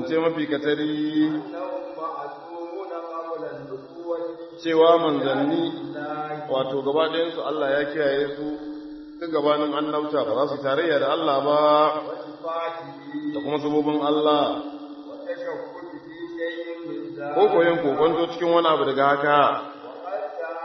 zance mafi katari أنهم معصومون قبل النبوة cewa manzanni wato gaba ɗayansu Allah ya kiyaye su tun gabanin annabta ba za su tarayya da Allah ba وصفاته da kuma sabobin Allah والتشكك في شيء من ذلك ko koyon kokonto cikin wani abu daga haka وقد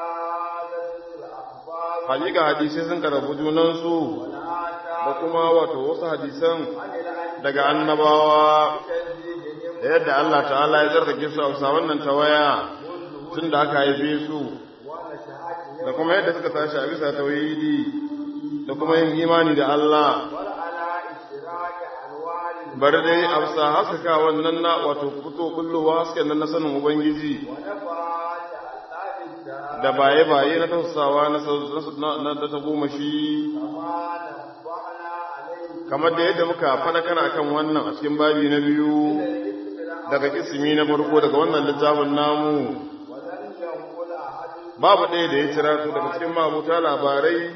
تعالت الأخبار hakika hadisai sun karabu junansu والآثار da kuma wato wasu hadisan عن الأنبياء daga annabawa تجديدهم da yadda Allah ta'ala ya zargake su a bisa wannan tawaya tun da aka haife su ونشأتهم da kuma yadda suka tashi a bisa tauhidi da kuma yin imani da Allah وعلى إشراك أنوار bari dai a bisa haskaka wannan na wato fito kullowa hasken nan na sanin ubangiji ونفعات ألآف الدار da baye-baye na tausawa na sau- na na- da ta goma shi كما نبهنا عليه kamar da yadda muka faɗakar akan wannan a cikin babi na biyu daga kisimi na farko daga wannan littafin namu ولم ينقل أحد babu ɗaya da ya cira su daga cikin mabuta labarai أن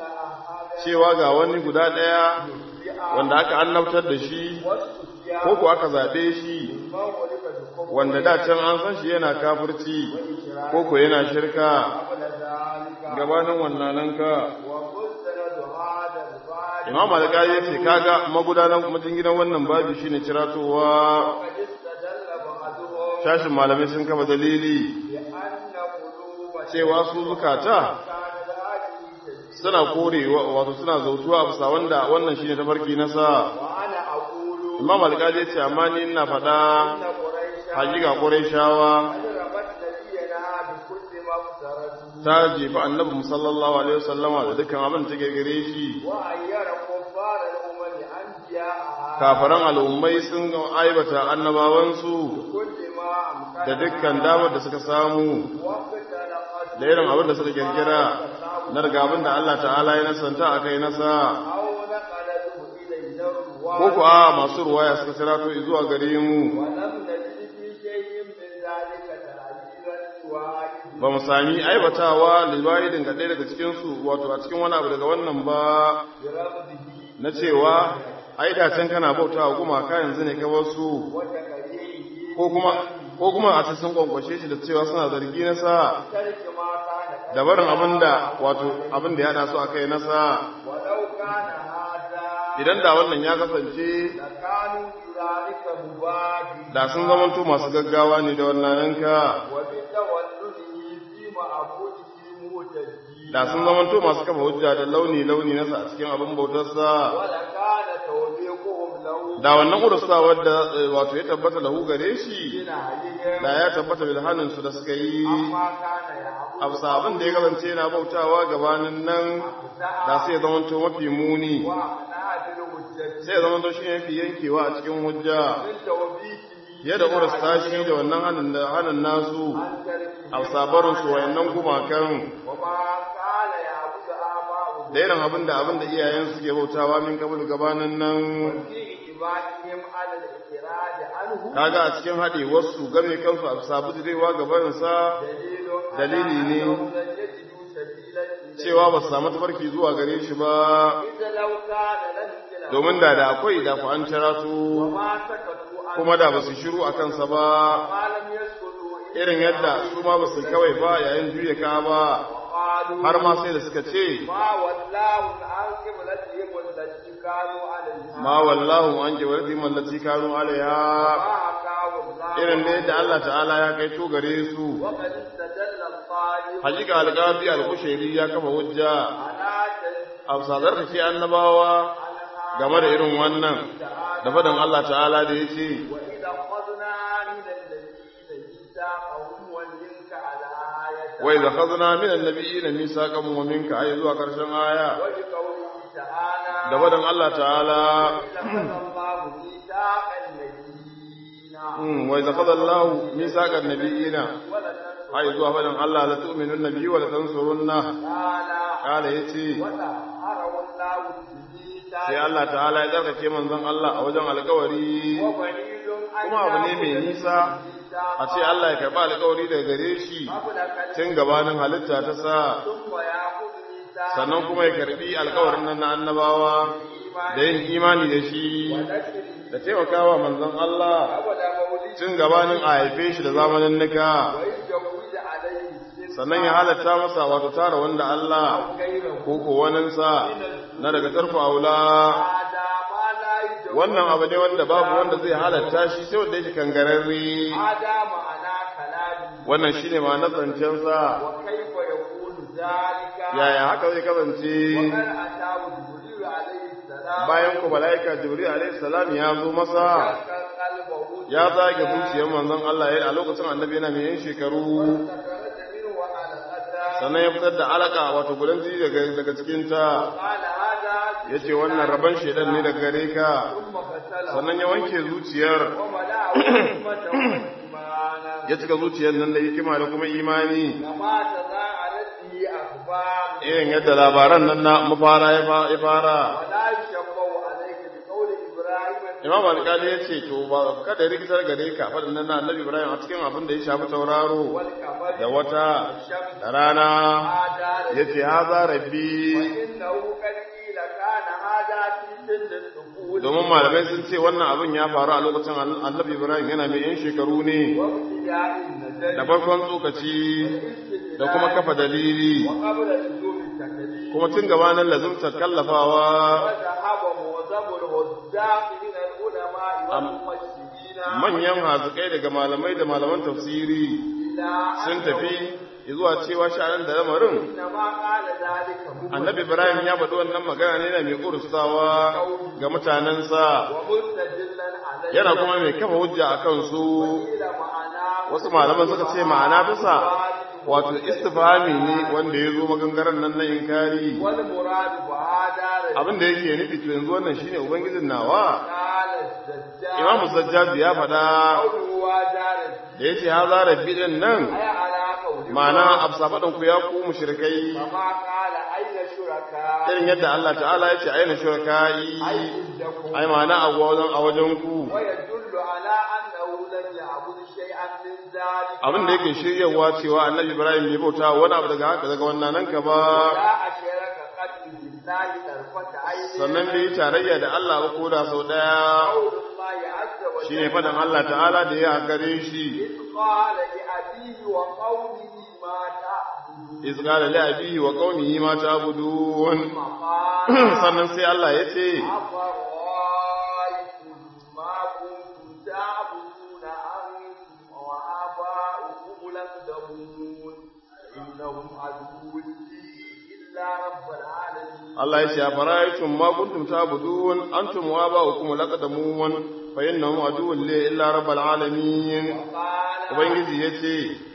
أحد cewa ga wani guda ɗaya wanda aka annabtar da shi والسفيان ko ko aka zaɓe shi من ولد بكفر wanda da can an san shi yana kafirci ko ko yana shirka قبل ذلك gabanin wannan ka ومستند هذا الباب imam alƙali ya ce kaga magudanan majinginan wannan babu shine ciratowa وقد استدل بعضهم shashin malamai sun kama dalili بأن قلوب cewa su zukata كانت هذه تجد suna korewa wato suna zautuwa a bisa wanda wannan shine tafarki na sa وأنا أقول imam alƙali ya ce amma ni ina faɗa إن قريشا hakika qurayshawa قد رمت نبينا بكل ما افترته ta jefa annabi mu sallallahu alaihi wasallama da dukkan abin da take gare shi وأير كفار الأمم أنبياءها kafaran al'ummai sun aibata annabawansu كل ما أمكن da dukkan damar da suka samu واختلقت da irin abin da suka kirkira na daga abin da Allah ta'ala ya nasanta a kai nasa أو نقلته إلينا ko ku a masu ruwaya suka sirato zuwa gare mu ولم نجد في شيء من ذلك تعليلا واحد ba mu sami aibatawa libayidin ga ɗaya daga cikinsu wato a cikin wani abu daga wannan ba برفضه na cewa ai da can kana bautawa gumaka yanzu ne ka wasu وتكريره ko kuma ko kuma a sun kwankwashe shi da cewa suna zargi na sa ترك ما كان da barin abin da wato abin da ya haɗa su a kai na sa ولو كان هذا idan da wannan ya kasance لكانوا بذلك مبادئ da sun zamanto masu gaggawa ne da wannan yanka وبتولده في معبوده مهتدين da sun zamanto masu kafa hujja da launi launi nasa a cikin abin bautarsa ولكان توبيخهم له da wannan urusa wadda eh, wato ya tabbata lahu gare shi بنهيهم da ya tabbata bilhanin su da suka yi عما كان يعبد abu abin da ya kasance yana bautawa gabanin nan da sai ya zamanto mafi muni وأنا بالهجة sai ya zamanto shi ne mafi yankewa a cikin hujja من توبيخه fiye da urasta shi da wannan hannun da hannun nasu عن تركه a sabarin su wayannan gumakan وما كان يعبد آباؤهم da irin abin da abin da iyayen suke bautawa min kabul gabanin nan في إجماعهم على الإعراض عنه kaga a cikin haɗe wasu game kansu a sabu direwa gabaninsa دليل dalili ne أنهم لن يجدوا سبيلا إليه cewa ba su samu tafarki zuwa gare shi ba إذا لو كان لم يجد domin da da akwai da ku an cira su وما سكتوا عنه kuma da ba su shiru a kansa ba ما لم يسكتوا irin yadda su ma ba su kawai ba yayin juya ka ba وقالوا har ma sai da suka ce ما والله عن قبلتهم التي كانوا عليها ma wallahu an ke wardi mallati kanu alaiha ما حكاه الله irin da yadda Allah ta'ala ya kai to gare su وقد استدل الطالب hakika alqabi al-kushairi ya kafa hujja على a sadar da ke annabawa game da irin wannan da faɗin Allah ta'ala da ya ce وإذا أخذنا من الذين ميثاقهم ومنك على آية wai da khazna min annabiyyin misaqan wa minka ay zuwa karshen aya وبقوله تعالى da faɗin Allah ta'ala لقد الله ميثاق النبيين mm, wai da khadallahu misaqan nabiyina ولتنصر ay zuwa faɗin Allah la tu'minun nabiyyi wa la tansurunna تعالى kala yace وطهره الله بميثاق sai Allah ta'ala ya tsarkake manzon Allah a wajen alƙawari وبعيد أن kuma abu ne mai nisa a ce Allah ya karɓi alƙawari daga gare shi قبل كلمة tun gabanin halitta ta sa ثم يأخذ ميثاق sannan kuma ya karɓi alƙawarin nan na annabawa da yin imani da shi ونشره da taimakawa manzon Allah قبل مولده tun gabanin a haife shi da zamanin nika ويجوز عليه السن sannan ya halatta masa wato tara wanda Allah غيره ko ko waninsa na daga tarfa aula هذا ما لا يجوز wannan abu ne wanda babu wanda zai halatta shi sai wanda yake kangararre هذا معنى كلامه wannan shine ma na zancensa وكيف يكون ذلك yaya haka zai kasance وقد أتاه جبريل عليه السلام bayan ku mala'ika jibril alaihi salam ya zo masa شق قلبه ya zage zuciyar manzon Allah ya a lokacin annabi yana mai yin shekaru فخرج منه علقة sannan ya fitar da alaka wato gudan jini daga daga cikin ta قال هذا yace wannan rabon shedan ne daga gare ka ثم غسله sannan ya wanke zuciyar وملأه حكمة وإيمانا ya cika zuciyar nan da hikima da kuma imani كما تزاعلت به أخبار irin yadda labaran nan na mafara ya fa- ya fara ولا يشبه عليك بقول إبراهيم imam alkali ya ce to ba kada ya rikitar gare ka faɗin nan na annabi ibrahim a cikin abin da ya shafi tauraro والقمر da wata والشمس da rana هذا ya ce haza rabbi وإنه قد قيل كان هذا في سن الطفولة domin malamai sun ce wannan abin ya faru a lokacin annabi ibrahim yana mai yan shekaru ne وابتداء النزل da farkon tsokaci da kuma kafa dalili وقبل لزوم التكليف kuma tun gabanin lazumtar kallafawa وذهب معظم الهزاق من العلماء والمفسرين manyan hazikai daga malamai da malaman tafsiri إلى sun أنه tafi zuwa cewa sha'anin da lamarin إنما قال ذلك مبرر annabi ibrahim ya faɗi wannan magana ne na mai ƙurustawa ga mutanensa ومستدلا عليه yana kuma mai kafa hujja a kansu إلى معناه wasu malaman suka ce ma'ana bisa wato istifhami ne wanda ya zo magangaren nan na inkari والمراد بهذا رجل abin da yake nufi to yanzu wannan shine ubangijin nawa قال الزجاج imamu sajjad ya faɗa قوله هذا رجل da yace haza rabbi din nan أي على قوله ma'ana absa faɗin ku ya ku mushrikai كما قال أين شركاء irin yadda Allah ta'ala ya ce aina shuraka'i أي عندكم ai ma'ana a wajen a wajen ku ويدل على أنه لم يعبد شيئا من ذلك abin da yake shiryawa cewa annabi Ibrahim bai bauta wani abu daga haka daga wannan nan ka ba لا أشرك قد بالله طرفة عين sannan bai yi tarayya da Allah ba ko da sau daya قول الله عز وجل shine faɗin Allah ta'ala da ya gare shi إذ قال لأبيه وقومه ما تعبدون iz qala li abihi wa qaumihi ma ta'budun ثم قال sannan sai Allah ya ce أفرأيتم ما كنتم تعبدون أنتم وآباؤكم الأقدمون إنهم عدو لي إلا رب العالمين Allah ya ce afara'aytum ma kuntum ta'budun antum wa aba'ukum laqadamun fa innahum aduwwun li illa rabbil alamin قال ubangiji yace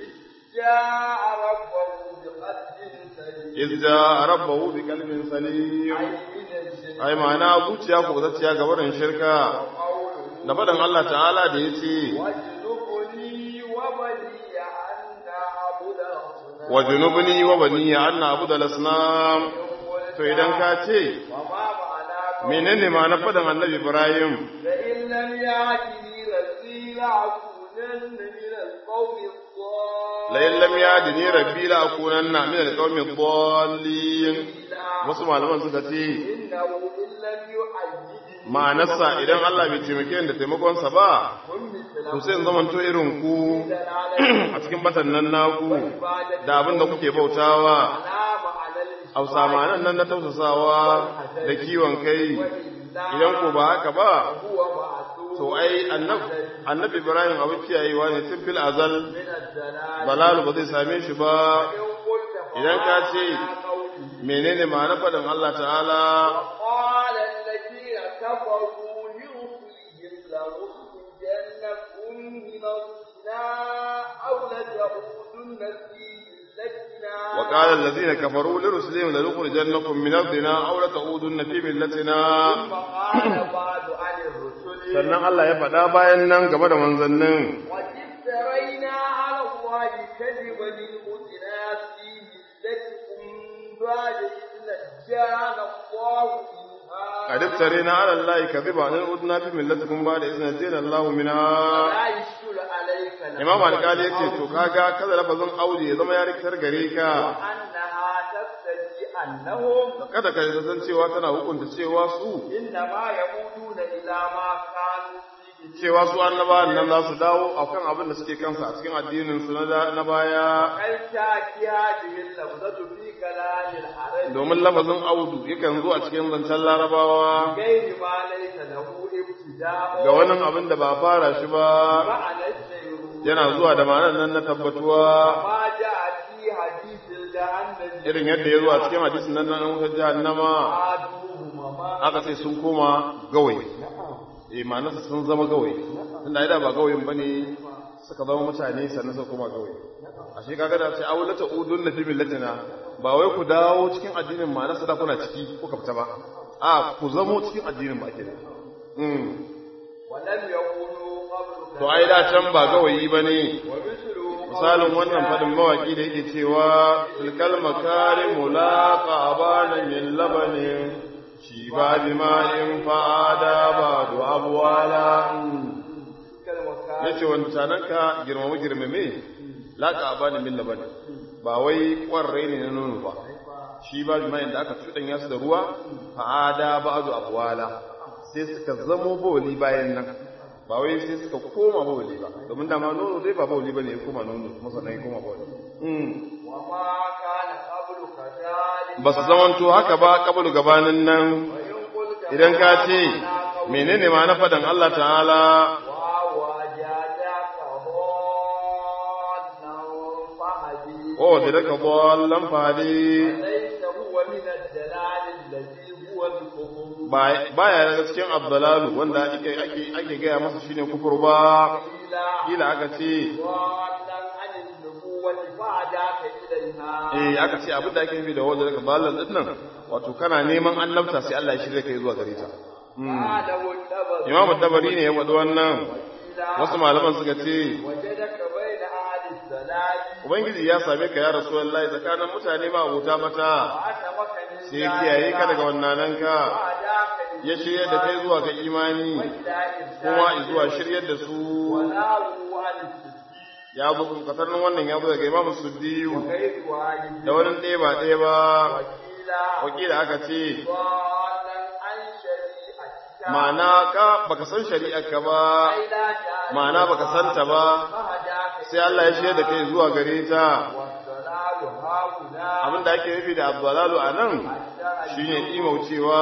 جاء ربه بقلب سليم iz ja'a rabbahu bi qalbin salim أي من الشرك ai ma'ana zuciya ko zacciya ga barin shirka وقوله da faɗin Allah ta'ala da yace واجنبني وبني أن نعبد الأصنام wa junubni wa baniya an na'budu al-asnam to idan ka ce وما معناه menene ma na faɗin annabi Ibrahim لئن لم يأتني رسول أكونن من القوم الضالين la in lam yadini rabbi la akunanna min al-qaumi ad-dallin wasu malaman suka ce إنه إن لم يؤيدني ma'anarsa idan Allah bai taimake ni da taimakonsa ba كن مثله to sai in zamanto irin ku a cikin batan nan naku da abin da kuke bautawa على معنى الإشراك hausa ma'anan nan na tausasawa da kiwon kai idan ko ba haka ba هو معصوم to ai annab- annabi ibrahim abin kiyayewa ne tun fil azal من الدلال balalu ba zai same shi ba إن قلت idan ka ce فمعنى قوله menene ma'anar faɗin Allah ta'ala وقال الذين كفروا لرسلهم لنخرجنكم من أرضنا أو لتعودن في ملتنا وقال الذين كفروا لرسلهم لنخرجنكم من أرضنا أو لتعودن في ملتنا ثم قال بعد عن الرسل sannan Allah ya faɗa bayan nan game da manzannin وافترينا على الله كذبا لنخرجنا في ملتكم بعد إذ نجانا الله منها قد افترينا على الله كذبا أن أردنا في ملتكم بعد إذ نجينا الله منها لا يشكل عليك Imam Alƙali ya ce to kaga kada lafazin aure ya zama ya rikitar gare ka وأنها تقتضي أنهم kada ka san cewa tana hukunta cewa su إنما يقولون إلى ما كانوا cewa su annabawan nan za su dawo akan abin da suke kansa a cikin addinin su na baya قد تأتي هذه اللفظة في كلام العرب domin lafazin audu yakan zo a cikin zancen larabawa غير ما ليس له ابتداء ga wani abin da ba fara shi ba معنى السير yana zuwa da ma'anar nan na tabbatuwa ما جاء في حديث الجهنم irin yadda ya zo a cikin hadisin nan na wutar jahannama عادوهما ما aka ce sun koma gawayi eh ma'anarsa sun zama gawayi tunda ai da ba gawayin bane suka zama mutane sannan suka koma gawayi ashe kaga da ce awlata udun na fi millatina ba wai ku dawo cikin addinin ma'anarsa da kuna ciki kuka fita ba a ku zamo cikin addinin ba ake da mm ولم يكونوا قبل to ai da can ba gawayi bane ومثله misalin wannan fadin mawaki da yake cewa tilkal makarimu laqa abana min labanin shi ba bima'in fa'ada ba du abwala كالوكالة yace wanda tananka girmama girmame laqa abana min labanin ba wai kwarrai ne na nono ba shi ba bima'in da aka cuɗanya su da ruwa fa'ada ba du abwala sai suka zamo bawali bayan nan ba wai sai suka koma bawali ba domin dama nono dai ba bawali bane ya koma nono kuma sannan ya koma bawali mm. وما كان قبل كذلك ba su zamanto haka ba kabalu gabanin nan وإن قلت idan ka ce menene ma na fadan Allah ta'ala ووجدك ضالا فهدي o da daga ballan fadi ليس هو من الدلال الذي هو الكفر baya daga cikin abdalalu wanda ake ake ake gaya masa shine kufur ba إلى kila aka ce ضالا عن النبوة بعدك إليها eh aka ce abin da ake nufi da wanda daga ballan din nan wato kana neman annabta sai Allah ya shirya kai zuwa gare ta قال والنبذ Imam Tabari ne ya faɗi wannan إلى wasu malaman suka ce وجدك بين أهل السلام Ubangiji ya same ka ya Rasulullahi tsakanin mutane ma abota mata وعتمك من sai ya kiyaye ka daga wannan ka بعدك ya shiryar da kai zuwa ga imani إلى إرسال kuma zuwa shiryar da su وناروا عن السجين ya buku katarnin wannan ya zo daga imamu suddiyu غير واحد da wani ɗaya ba ɗaya ba وكيلا wakila aka ce ضالا عن شريعتك ma'ana ka baka san shari'ar ka ba أي لا تعرف ma'ana baka santa ba فهداك sai Allah ya shirya da kai zuwa gare ta والضلال هاهنا abinda ake nufi da abdalalu a nan shine imaucewa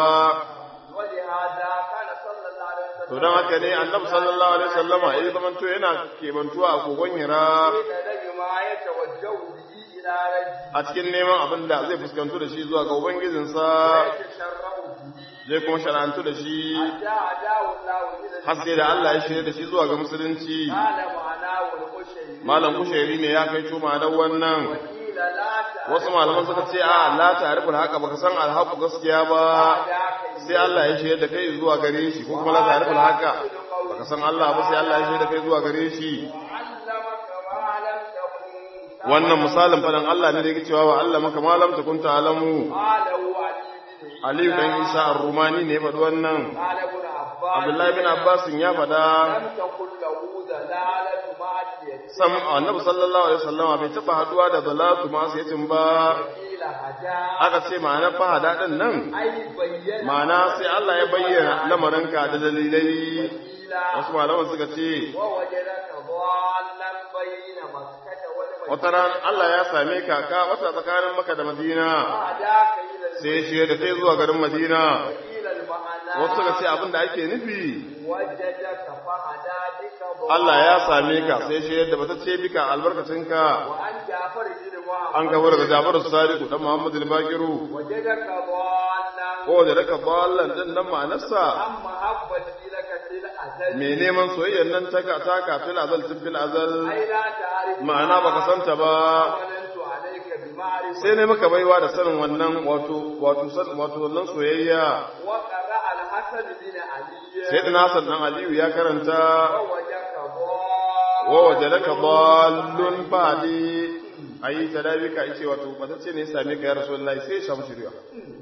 ولهذا كان صلى الله عليه وسلم to don haka ne annabi sallallahu alaihi wasallama ya zamanto yana kebantuwa a kogon hira إلى ما يتوجه به إلى رجل a cikin neman abin da zai fuskantu da shi zuwa ga ubangijinsa يتشرع به zai kuma shara'antu da shi حتى هداه الله إلى har sai da Allah ya shirya da shi zuwa ga musulunci قال معناه القشيري malam kushairi ne ya kai cuma da wannan وقيل لا تعرف wasu malaman suka ce a la ta'riful haqa baka san alhaqu gaskiya ba sai Allah ya shirya da kai zuwa gare shi ko kuma la ta'riful haqa baka san Allah ba sai Allah ya shirya da kai zuwa gare shi علمك ما لم تكن wannan misalin fadan Allah ne da yake cewa wa Allah maka malam takun ta'lamu قاله علي بن Aliyu dan Isa ar-Rumani ne ya faɗi wannan قال ابن عباس Abdullahi bin Abbas ya faɗa لم تكن له دلالة معصية sam annabi sallallahu alaihi wasallam bai taba haduwa da zalatu masu yatin ba قيل هدى aka ce ma'ana fahada din nan أي بين ma'ana sai Allah ya bayyana lamarinka da dalilai قيل wasu malaman suka ce ووجدك ضالا بين مكة والمدينة wata ran Allah ya same ka ka wata tsakanin Makka da Madina فهداك إلى sai shi da kai zuwa garin Madina قيل المعنى wasu suka ce abin da ake nufi وجدك فهدى بك ضالا Allah ya same ka sai shi da bata ce bika albarkacinka وأن جعفر بن محمد an gaba daga Jafaru Sadiku dan Muhammad al-Bakiru وجدك ضالا ko da raka ballan din nan ma'anarsa عن محبتي لك في الأزل me neman soyayyar nan ta ka ta ka fil azal tun fil azal أي لا تعرف ma'ana baka santa ba مننت عليك بمعرفة sai ne maka baiwa da sanin wannan wato wato san wato wannan soyayya وقرأ الحسن بن علي sai da Hassan dan Aliyu ya karanta ووجدك ضالا wa wajadaka dallun fadi ayi tadabika yace wato batacce ne ya same ka ya rasulullahi sai ya samu shiriya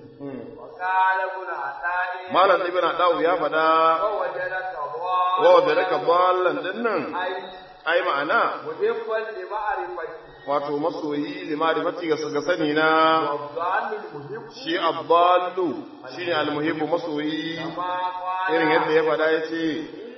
وقال ابن عطاء malam ibn Adawu ya fada ووجدك wa ضالا wajadaka dallan dinnan أي ai ma'ana محبا لمعرفتي wato masoyi limarifati ga ga sani na والضال المحب shi abdallu shine almuhibbu masoyi كما قال irin yadda ya faɗa yace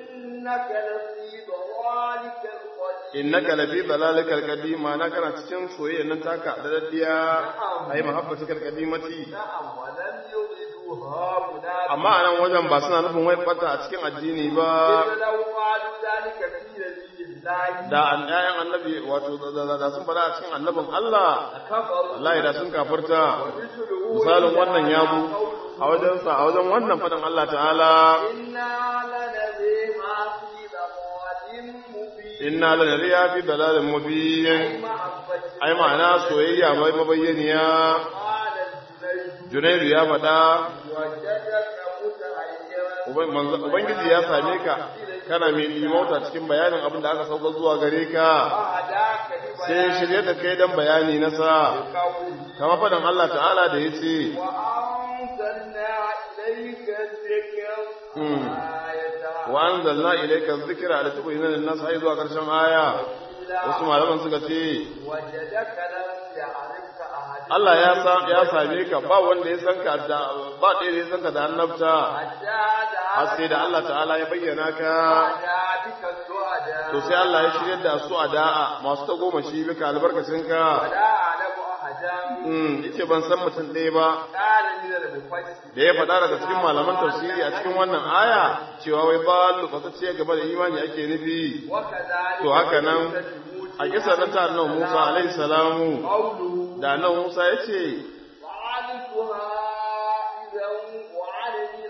إنك لفي ضلالك القديم innaka lafi dalalikal qadim na kana cikin soyayya nan taka da daddiya ai mahabbatikal qadimati نعم ولم يغدوا هؤلاء amma anan wajen ba suna nufin wai bata a cikin addini ba إذ لو قالوا ذلك في نبي الله da an ƴaƴan annabi wato da- da da sun fada a cikin annabin Allah كفروا wallahi da sun kafirta ومثله misalin إذا wannan ya bu قوله a wajen sa a wajen wannan fadan Allah ta'ala إنا لنذي ما في ضلال مبين inna lanariya fi dalalin mubin محبة ai ma'ana soyayya mai mabayyaniya قال الجنيد Junaidu ya faɗa وجدك متعيرا Uban- manzo- Ubangiji ya same ka kana mai limauta cikin bayanin abin da aka sauka zuwa gare ka وهداك sai ya shirye da kai dan bayani na sa بقوله kama faɗin Allah ta'ala da ya ce وأنزلنا إليك الذكر مم. آية wa anzalna ilayka dhikra litubayyana lin-nas ai zuwa karshen aya wasu malaman suka ce وجدك لم يعرفك أحد Allah ya sa ya same ka ba wanda ya san ka da ba ɗaya da ya san ka da annabta حتى har sai da Allah ta'ala ya bayyana ka دعا بك السعداء to sai Allah ya shirye da su a da'a masu ta goma shi bika albarkacin ka ولا أعلم أحدا mm yace ban san mutum ɗaya ba قال من المفسر da ya faɗa daga cikin malaman tafsiri a cikin wannan aya cewa wai ba ce gaba da imani ake nufi وكذلك to haka nan قصة a kisa nan ta annabi Musa alaihi salamu قوله da annabi Musa yace فعلتها إذا وعن من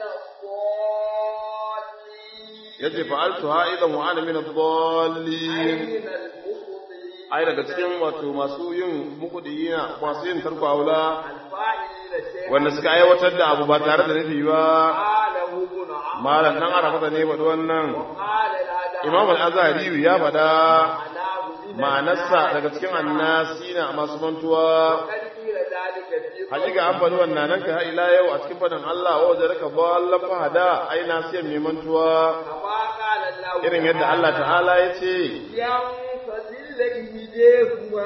الضالين yace fa'altuha idan wa ana min ad-dallin من المخطئين ai daga cikin wato masu yin mukudiyina masu yin tarko aula الفاعلين شيئا wanda suka aiwatar da abu ba tare da nufi ba قاله ابن عمرو malam dan arafa ne faɗi wannan قال الأداء imam al-azhari ya faɗa معناه من ma'anarsa daga cikin annasina masu mantuwa وقد قيل ذلك في hakika an faɗi wannan nan ka ila yau a cikin faɗin Allah wa wajen raka ballan fahada ai nasiyan mai mantuwa كما قال الله irin yadda Allah ta'ala ya ce ينفذل إيديهما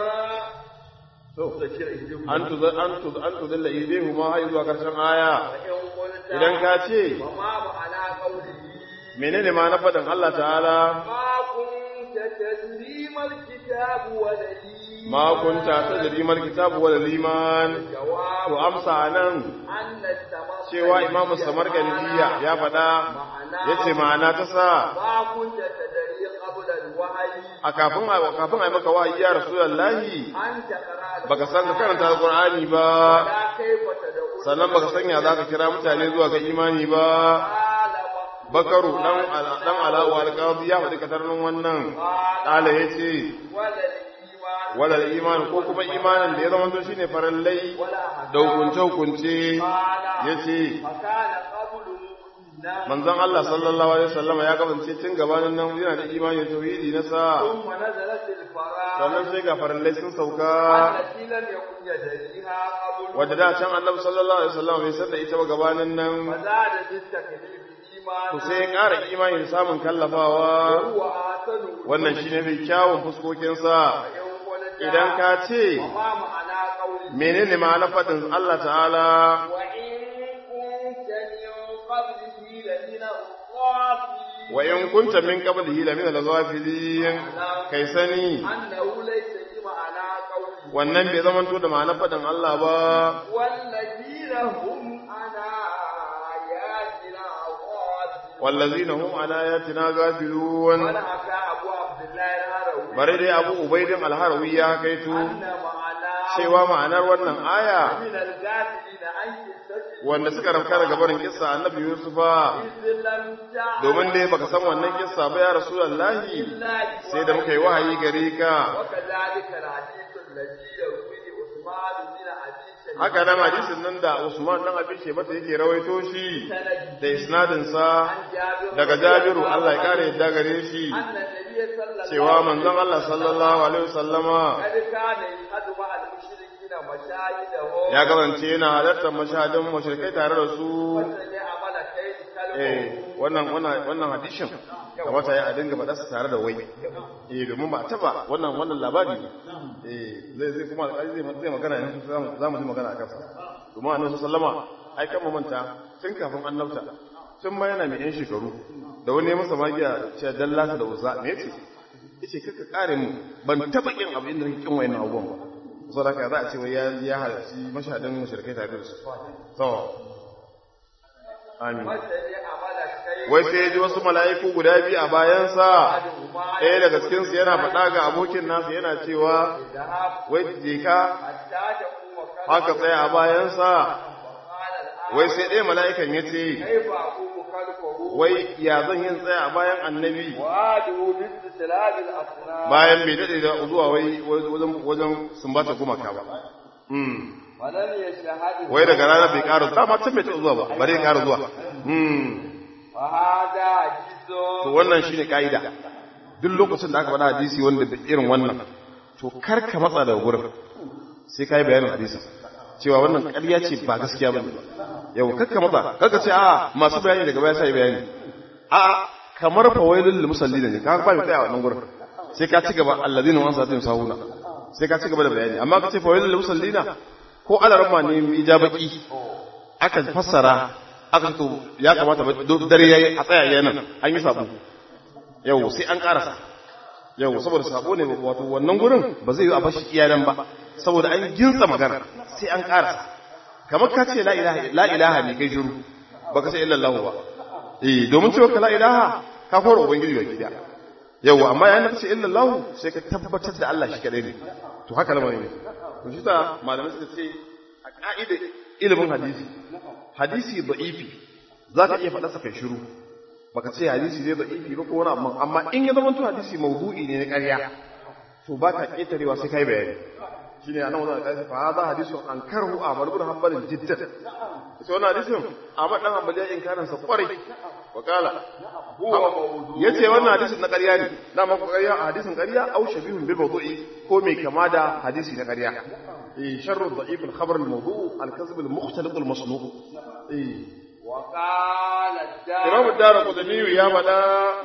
an tu an tu an tu dalla idehu ma har zuwa karshen aya وإن قلت idan ka ce وما معنى قوله menene ma na faɗin Allah ta'ala ما كنت تدري ما الكتاب والذي ma kunta tadri mal kitabu wal iman to جواب amsa nan أن التمثل cewa imamu samarkaliya ya faɗa yace ma'ana ta sa ما كنت تدري قبل الوحي a kafin a kafin a maka wahayi ya rasulullahi أن تقرأ baka san ka karanta alqur'ani ba ولا كيف تدعو sannan baka sanya zaka kira mutane zuwa ga imani ba قال bakaru dan ala- dan alawa alqadi ya faɗi katarnin wannan kala yace ولا الإيمان walal iman ko kuma imanin da ya zama to shine farallai ولا da hukunce hukunce yace فكان قبل مؤمنا manzon Allah sallallahu alaihi wasallam ya kasance tun gabanin nan yana da imani da tauhidi na sa ثم نزلت الفراغ sannan sai ga farallai sun sauka التي لم يكن يدريها قبل wadda da can annabi sallallahu alaihi wasallam bai san da ita ba gabanin nan وزاد بالتكليف to إيمانا sai ya ƙara imani da samun kallafawa وهو أحسن wannan shine mai kyawun fuskokin sa وإن قلت idan ka ce وما معنى قوله menene ma'anar faɗin Allah ta'ala وإن كنت من قبله لمن الغافلين wa in kunta min qablihi la min al-ghafilin kai sani أنه ليس بمعنى قوله wannan bai zamanto da ma'anar faɗin Allah ba والذين هم عن آياتنا غافلون wallazina hum an ayatina ghafilun ولحكى أبو عبد الله الهروي bare dai Abu Ubaidin al-Harawi ya kaitu أن معناه cewa ma'anar wannan aya من الغافلين عن قصته wanda suka rafka daga barin kissa annabi Yusufa إذ لم تعلم domin dai baka san wannan kissa ba ya rasulullahi إلا sai da muka yi wahayi gare ka وكذلك الحديث الذي يرويه عثمان بن أبي شيبة haka nan hadisin nan da Usman dan Abi Shebata yake rawaito shi سند da isnadin sa عن جابر daga Jabiru Allah ya kare yadda gare shi أن النبي صلى الله عليه cewa manzon Allah sallallahu alaihi wasallama قد كان يشهد مع المشركين مشاهدهم ya kasance yana halartar mashahadin mushrikai tare da su وسمع ملكين eh كلمه wannan wannan wannan hadishin kamata ya a dinga faɗa su tare da wai eh domin ba taba wannan wannan labari ne eh zai zai kuma alƙali zai zai magana yanzu za mu ji magana akan sa domin annabi sallama ai kan mu manta tun kafin annabta tun ma yana mai yan shekaru da wani ya masa magiya cewa dallata da uzza me yace yace kaka kare mu ban taba kin abu inda nake kin wayannan abubuwan ba saboda haka za a ce wai ya ya halarci mashahadin mushrikai tare da su to amin wai sai ya ji wasu mala'iku guda biyu a bayansa ɗaya daga cikinsu yana faɗa ga abokin nasa yana cewa wai je ka haka tsaya a bayansa wai sai ɗaya mala'ikan ya ce wai ya zan yin tsaya a bayan annabi bayan bai daɗe da zuwa wai wajen sumbata gumaka ba wai daga ranar bai ƙara dama can bai taɓa zuwa ba bari ya ƙara zuwa to wannan shine ka'ida duk lokacin da aka faɗa hadisi wanda da irin wannan to kar ka matsa daga gurin sai ka yi bayanin hadisin cewa wannan ƙarya ce ba gaskiya ba yau kar ka matsa kar ka ce a masu bayani daga baya sai bayani a kamar fawailul lil musallin ne ka ba mu tsaya wannan gurin sai ka ci gaba allazina wa salatihim sahuna sai ka ci gaba da bayani amma ka ce fawailul lil musallina ko alarma ne ijabaki aka fassara aka to ya kamata dare yayi a tsaya yayin an yi sabo yau sai an karasa yau saboda sabo ne wato wannan gurin ba zai yi a bashi iyalan ba saboda an ginsa magana sai an karasa kamar ka ce la ilaha la ilaha ne kai shiru baka sai illallah ba eh domin cewa ka la ilaha ka fara ubangiji ga gida yau amma yayin da ka ce illallah sai ka tabbatar da Allah shi kadai ne to haka lamarin ne to shi ta malamai suka ce a ka'ida ilimin hadisi hadisi da'ifi za ka iya faɗa sa kai shiru baka ce hadisi zai da'ifi ba ko wani amma amma in ya zama to hadisi mawdu'i ne na ƙarya to ba ka ƙetarewa sai kai bayani shine anan wannan hadisi fa hada hadisun ankarhu Ahmad ibn Hanbal jiddan sai wannan hadisin Ahmad dan Hanbal ya inkarin sa kwarai wa kala yace wannan hadisin na ƙarya ne dama ko ƙarya hadisin ƙarya au shabihun bil mawdu'i ko mai kama da hadisi na ƙarya eh sharru da'if al khabar al mawdu' al kadhib al mukhtalif al masnu' eh Imam Dara Qudani ya faɗa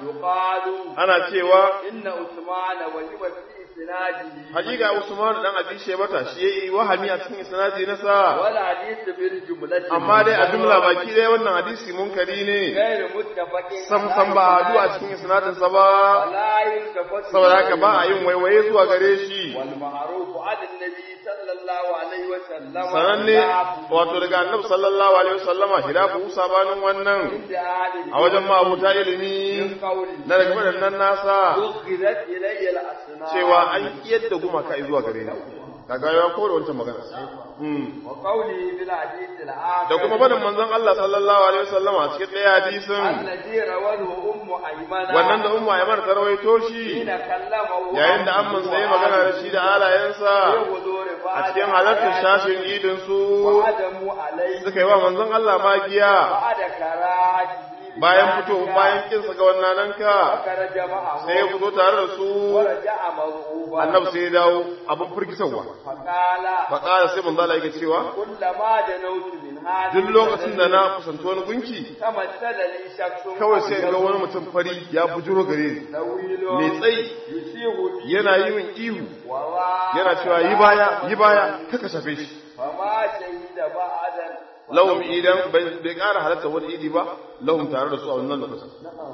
ana cewa inna Usman wa hiwa fi isnadihi hakika Usman dan Abi Shaybata shi yayi wahami a cikin isnadi na sa wal hadith bil jumlati amma dai a jumla baki dai wannan hadisi munkari ne غير متفق sam sam ba hadu a cikin isnadin sa ba ولا يلتفت saboda haka ba a yin waiwaye zuwa gare shi والمعروف عن النبي صلى الله عليه وسلم sananne wato daga annabi sallallahu alaihi wasallama hilafu sabanin wannan عند أهل a wajen ma'abuta ilimi من قوله na daga waɗannan nasa أخذت إلي الأسنان cewa an kiyar da gumaka zuwa gare ni kaga ya kore wancan magana Hmm. وقوله في الحديث الآخر da kuma barin manzon Allah sallallahu alaihi wasallama a cikin ɗaya hadisin الذي رواه أم أيمن wannan da umma ya mara tarwaito shi حين كلمه yayin da amman sai magana da shi da halayensa في حضور a بعض cikin halartar shashin idin su وعدموا عليه suka yi wa manzon Allah magiya بعد كراهته bayan fito bayan kinsa ga wannan nanka فخرج معه sai ya fito tare da su ورجع مرعوبا annabi sai ya dawo abin firgitarwa فقال fa ƙara sai manzo Allah yake cewa كلما دنوت من هذا duk lokacin da na kusanci wani gunki تمثل لي شخص kawai sai in ga wani mutum fari ya bujuro gare ni طويل mai tsayi يسيغ بي yana yi min ihu وراء yana cewa yi baya yi baya kaka shafe shi فما شهد بعدا lahum idan bai bai ƙara halatta wani idi ba lahum tare da su a wannan lokacin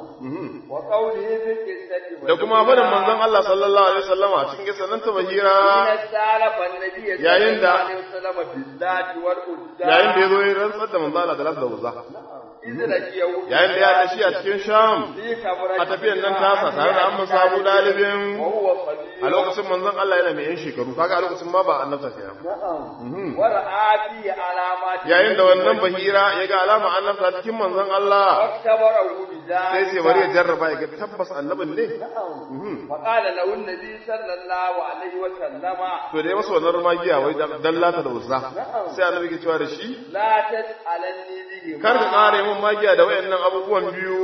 Mhm. وقوله في القصة da kuma barin manzon Allah sallallahu alaihi wasallam a cikin kisan nan ta bahira حين استعرف النبي صلى Yayin الله da- عليه وسلم بالذات والأنثى yayin da ya zo ya rantsar da manzon Allah da lafda wuza إذ لقيه yayin da ya tashi a cikin sham في كبرة a tafiyan nan tasa tare da amma sabu dalibin وهو صغير a lokacin manzon Allah yana mai yan shekaru kaga a lokacin ma ba annabta kenan Mhm. ورأى فيه علامات yayin da wannan bahira ya ga alama annabta cikin manzon Allah واختبره sai sai bari ya بذلك jarraba ya ga tabbas annabin ne Mhm. فقال له النبي صلى الله عليه وسلم to da ya masa wannan rumagiya wai dallata da uzza sai annabi ke cewa da shi لا تسألني به kar ka kare mun magiya da wayannan abubuwan biyu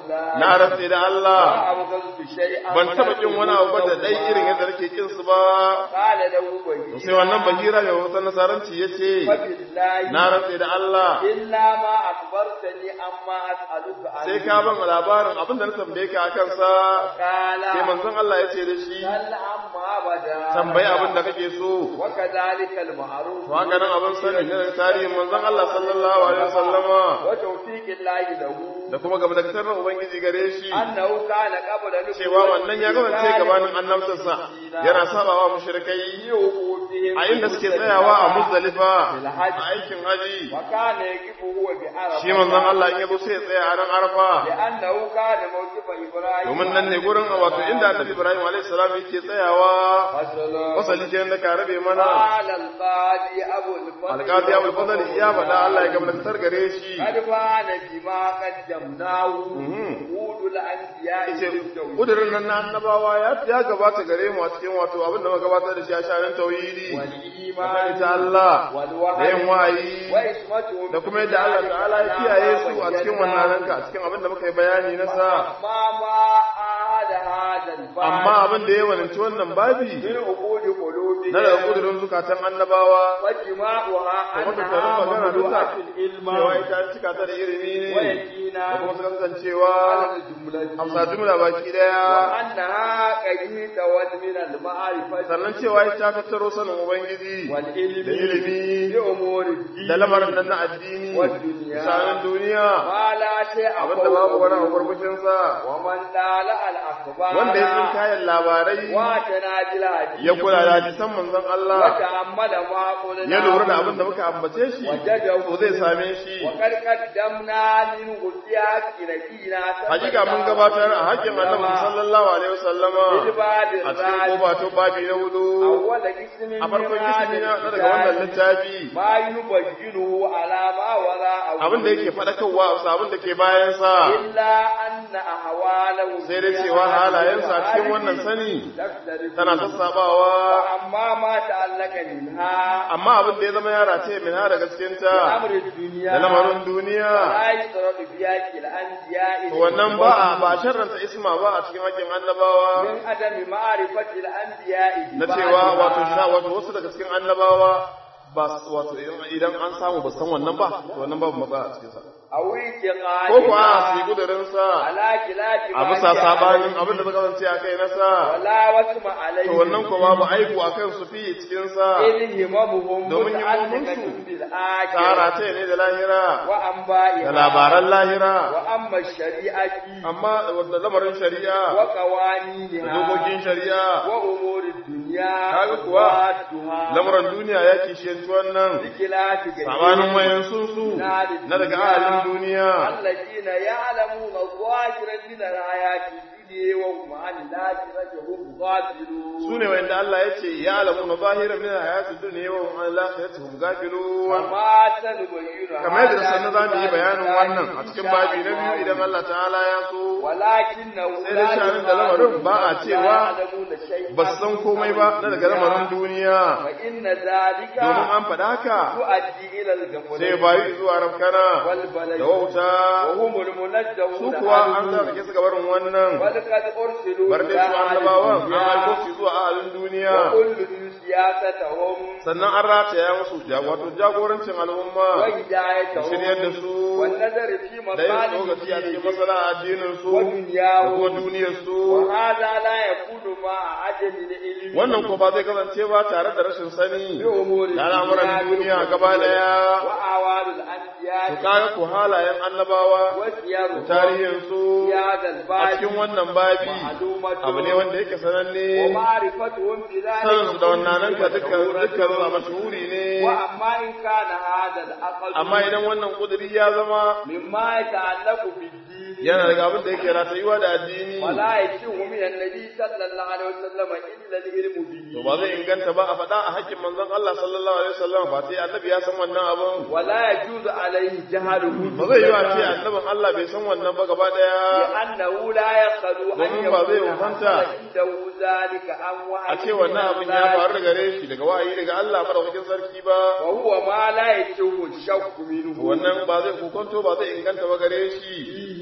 na rantse da Allah ما أبغض شيئا ban taba kin wani abu ba da dai irin yadda nake kin su ba قال له to بهي sai wannan bahira mai wata nasaranci yace فبالله na rantse da Allah إلا ما أخبرتني أما أسألك عنه sai ka ban labarin abin da na tambaye ka akan sa قال sai manzon Allah ya ce da shi سل عما أبدا tambayi abin da kake so وكذلك المعروف to haka nan abin sani na tarihin manzon Allah sallallahu alaihi wasallama tawfiqin lahi lahu da kuma gaba da na ubangiji gare shi annahu kana qabla nubuwwati cewa wannan ya kasance gabanin annabtarsa yana sabawa mushrikai a inda suke tsayawa a muzdalifa a aikin haji wa kana yaqifu huwa bi arafa shi manzon Allah in yazo sai ya tsaya a ran arfa لأنه كان موقف إبراهيم domin nan ne gurin wato inda annabi Ibrahim alaihi salam yake tsayawa فصل wasali kenan da ka rabe mana قال القاضي أبو الفضل alqadi abul fadl ya faɗa Allah ya gamlantar gare shi قد بان بما قدمناه Mhm. وجود الأنبياء yace بالتوحيد kudirin nan na annabawa ya ya gabata gare mu a cikin wato abin da muka gabatar da shi a shanin tauhidi والإيمان ta Allah da والوحي yin wayi وإسمته da kuma yadda Allah ta'ala ya kiyaye su a cikin wannan ranka a cikin abin da muka yi bayani na sa ما ما عاد هذا الباب amma abin da ya walanci wannan babi من عقود قلوبهم na daga kudirin zukatan annabawa وجماعها kuma dukkanin أنها magana duka مملوءة العلم cewa ita cika ta da ilimi ne da ويقينا kuma suka kasancewa على الجملة amsa jumla baki daya وأنها قريبة من المعرفة sannan cewa ita tattaro sanin ubangiji والعلم da ilimi بأمور الدين da lamarin nan na addini والدنيا. sanin duniya ما لا شيء abin da babu wani فوقه abubuwan sa ومن دال الأخبار wanda ya tsin kayan labarai واتنا بالحديث ya kula da hadisan manzon Allah وتأمل ما قلنا ya lura da abin da muka ambace shi وجده to zai same shi وقد قدمنا منه سياق نبينا hakika mun gabatar a hakkin annabi sallallahu alaihi wasallama بالباب a cikin الرابع kobato babi na hudu أول قسم a farkon من kisimi na هذا daga wannan الكتاب littafi ما يبينه على ما وراءه abin da yake faɗakarwa a abin da ke bayansa إلا أن أحواله sai dai cewa halayensa a cikin wannan sani tana sassabawa أما ما تعلق منها amma abin da ya zama yara ce min ha daga cikinta أمر الدنيا da lamarin duniya لا يشترط بياك الأنبياء to wannan ba a ba sharranta isma ba a cikin hakkin annabawa من عدم معرفة الأنبياء na cewa wato sha wato wasu daga cikin annabawa ba wato idan an samu ba san wannan ba to wannan babu matsala a cikin sa أو ko ko a su yi اعتقاد gudurin sa على خلاف a bisa sabanin abin da suka kasance a kai na sa ولا وسم عليه to wannan ko babu aibu a kan su fi cikin sa إذ هممهم domin متعلقة himmominsu بالآخرة tsara ce ne da lahira وأنبائها da labaran lahira وأما الشريعة amma wanda lamarin shari'a da وقوانينها dokokin shari'a وأمور الدنيا kaga kuwa وأدوها lamarin duniya ya kishiyanci wannan بخلاف sabanin wayan su na daga ahalin duniya الذين يعلمون الظاهر من الآيات الدنيا وهم عن الآخرة هم غافلون su ne wanda Allah ya ce ya alamu na zahira min hayati dunya wa hum an lakhirati hum gafilun وما سنبين kamar yadda sannan za mu yi bayanin wannan a cikin babi na biyu idan Allah ta'ala ya so ولكنه sai da shanin da lamarin ba a cewa ba su san komai ba na daga lamarin duniya فإن ذلك domin an faɗa haka يؤدي إلى الغفلة sai bayi zuwa rafkana والبلد da wauta وهم المنجون su kuwa an zarge su gabarin wannan بل قد أرسلوا bar dai su annabawan an aiko su zuwa ahalin duniya وكل سياستهم sannan an rataya musu ja- wato jagorancin al'umma وهدايتهم shiryar da su والنظر في da yin tsokaci a cikin مصالحهم matsala addinin su da kuma ودنياهم duniyar su وهذا لا يكون مع عدم العلم wannan ko ba zai kasance ba tare da rashin sani بأمور da al'amuran duniya gaba daya وأعوال to الأنبياء kaga ko halayen annabawa da وسيرهم tarihin su في هذا a الباب cikin wannan babi معلومة abu ne wanda yake sananne ومعرفتهم بذلك sanin su da wannan nan ka dukkan مشهورة. dukkan su a mashhuri ne وأما إن كان هذا العقل amma idan wannan kuduri ya zama مما يتعلق بالدين yana daga abin da yake ratayuwa da addini ولا يشوه من النبي صلى الله عليه وسلم إلا العلم به to ba zai inganta ba a faɗa a hakkin manzon Allah sallallahu alaihi wasallam ba sai annabi ya san wannan abin ولا يجوز عليه جهله ba zai yi wa ce annabin Allah bai san wannan ba gaba daya لأنه لا يخلو أن domin ba zai يكون wufanta حصل عنده ذلك أم وحي a ce wannan abin ya faru da gare shi daga wa'ayi daga Allah madaukakin sarki ba وهو ما لا يشوه الشك منه wannan ba zai kokonto ba zai inganta ba gare shi فيه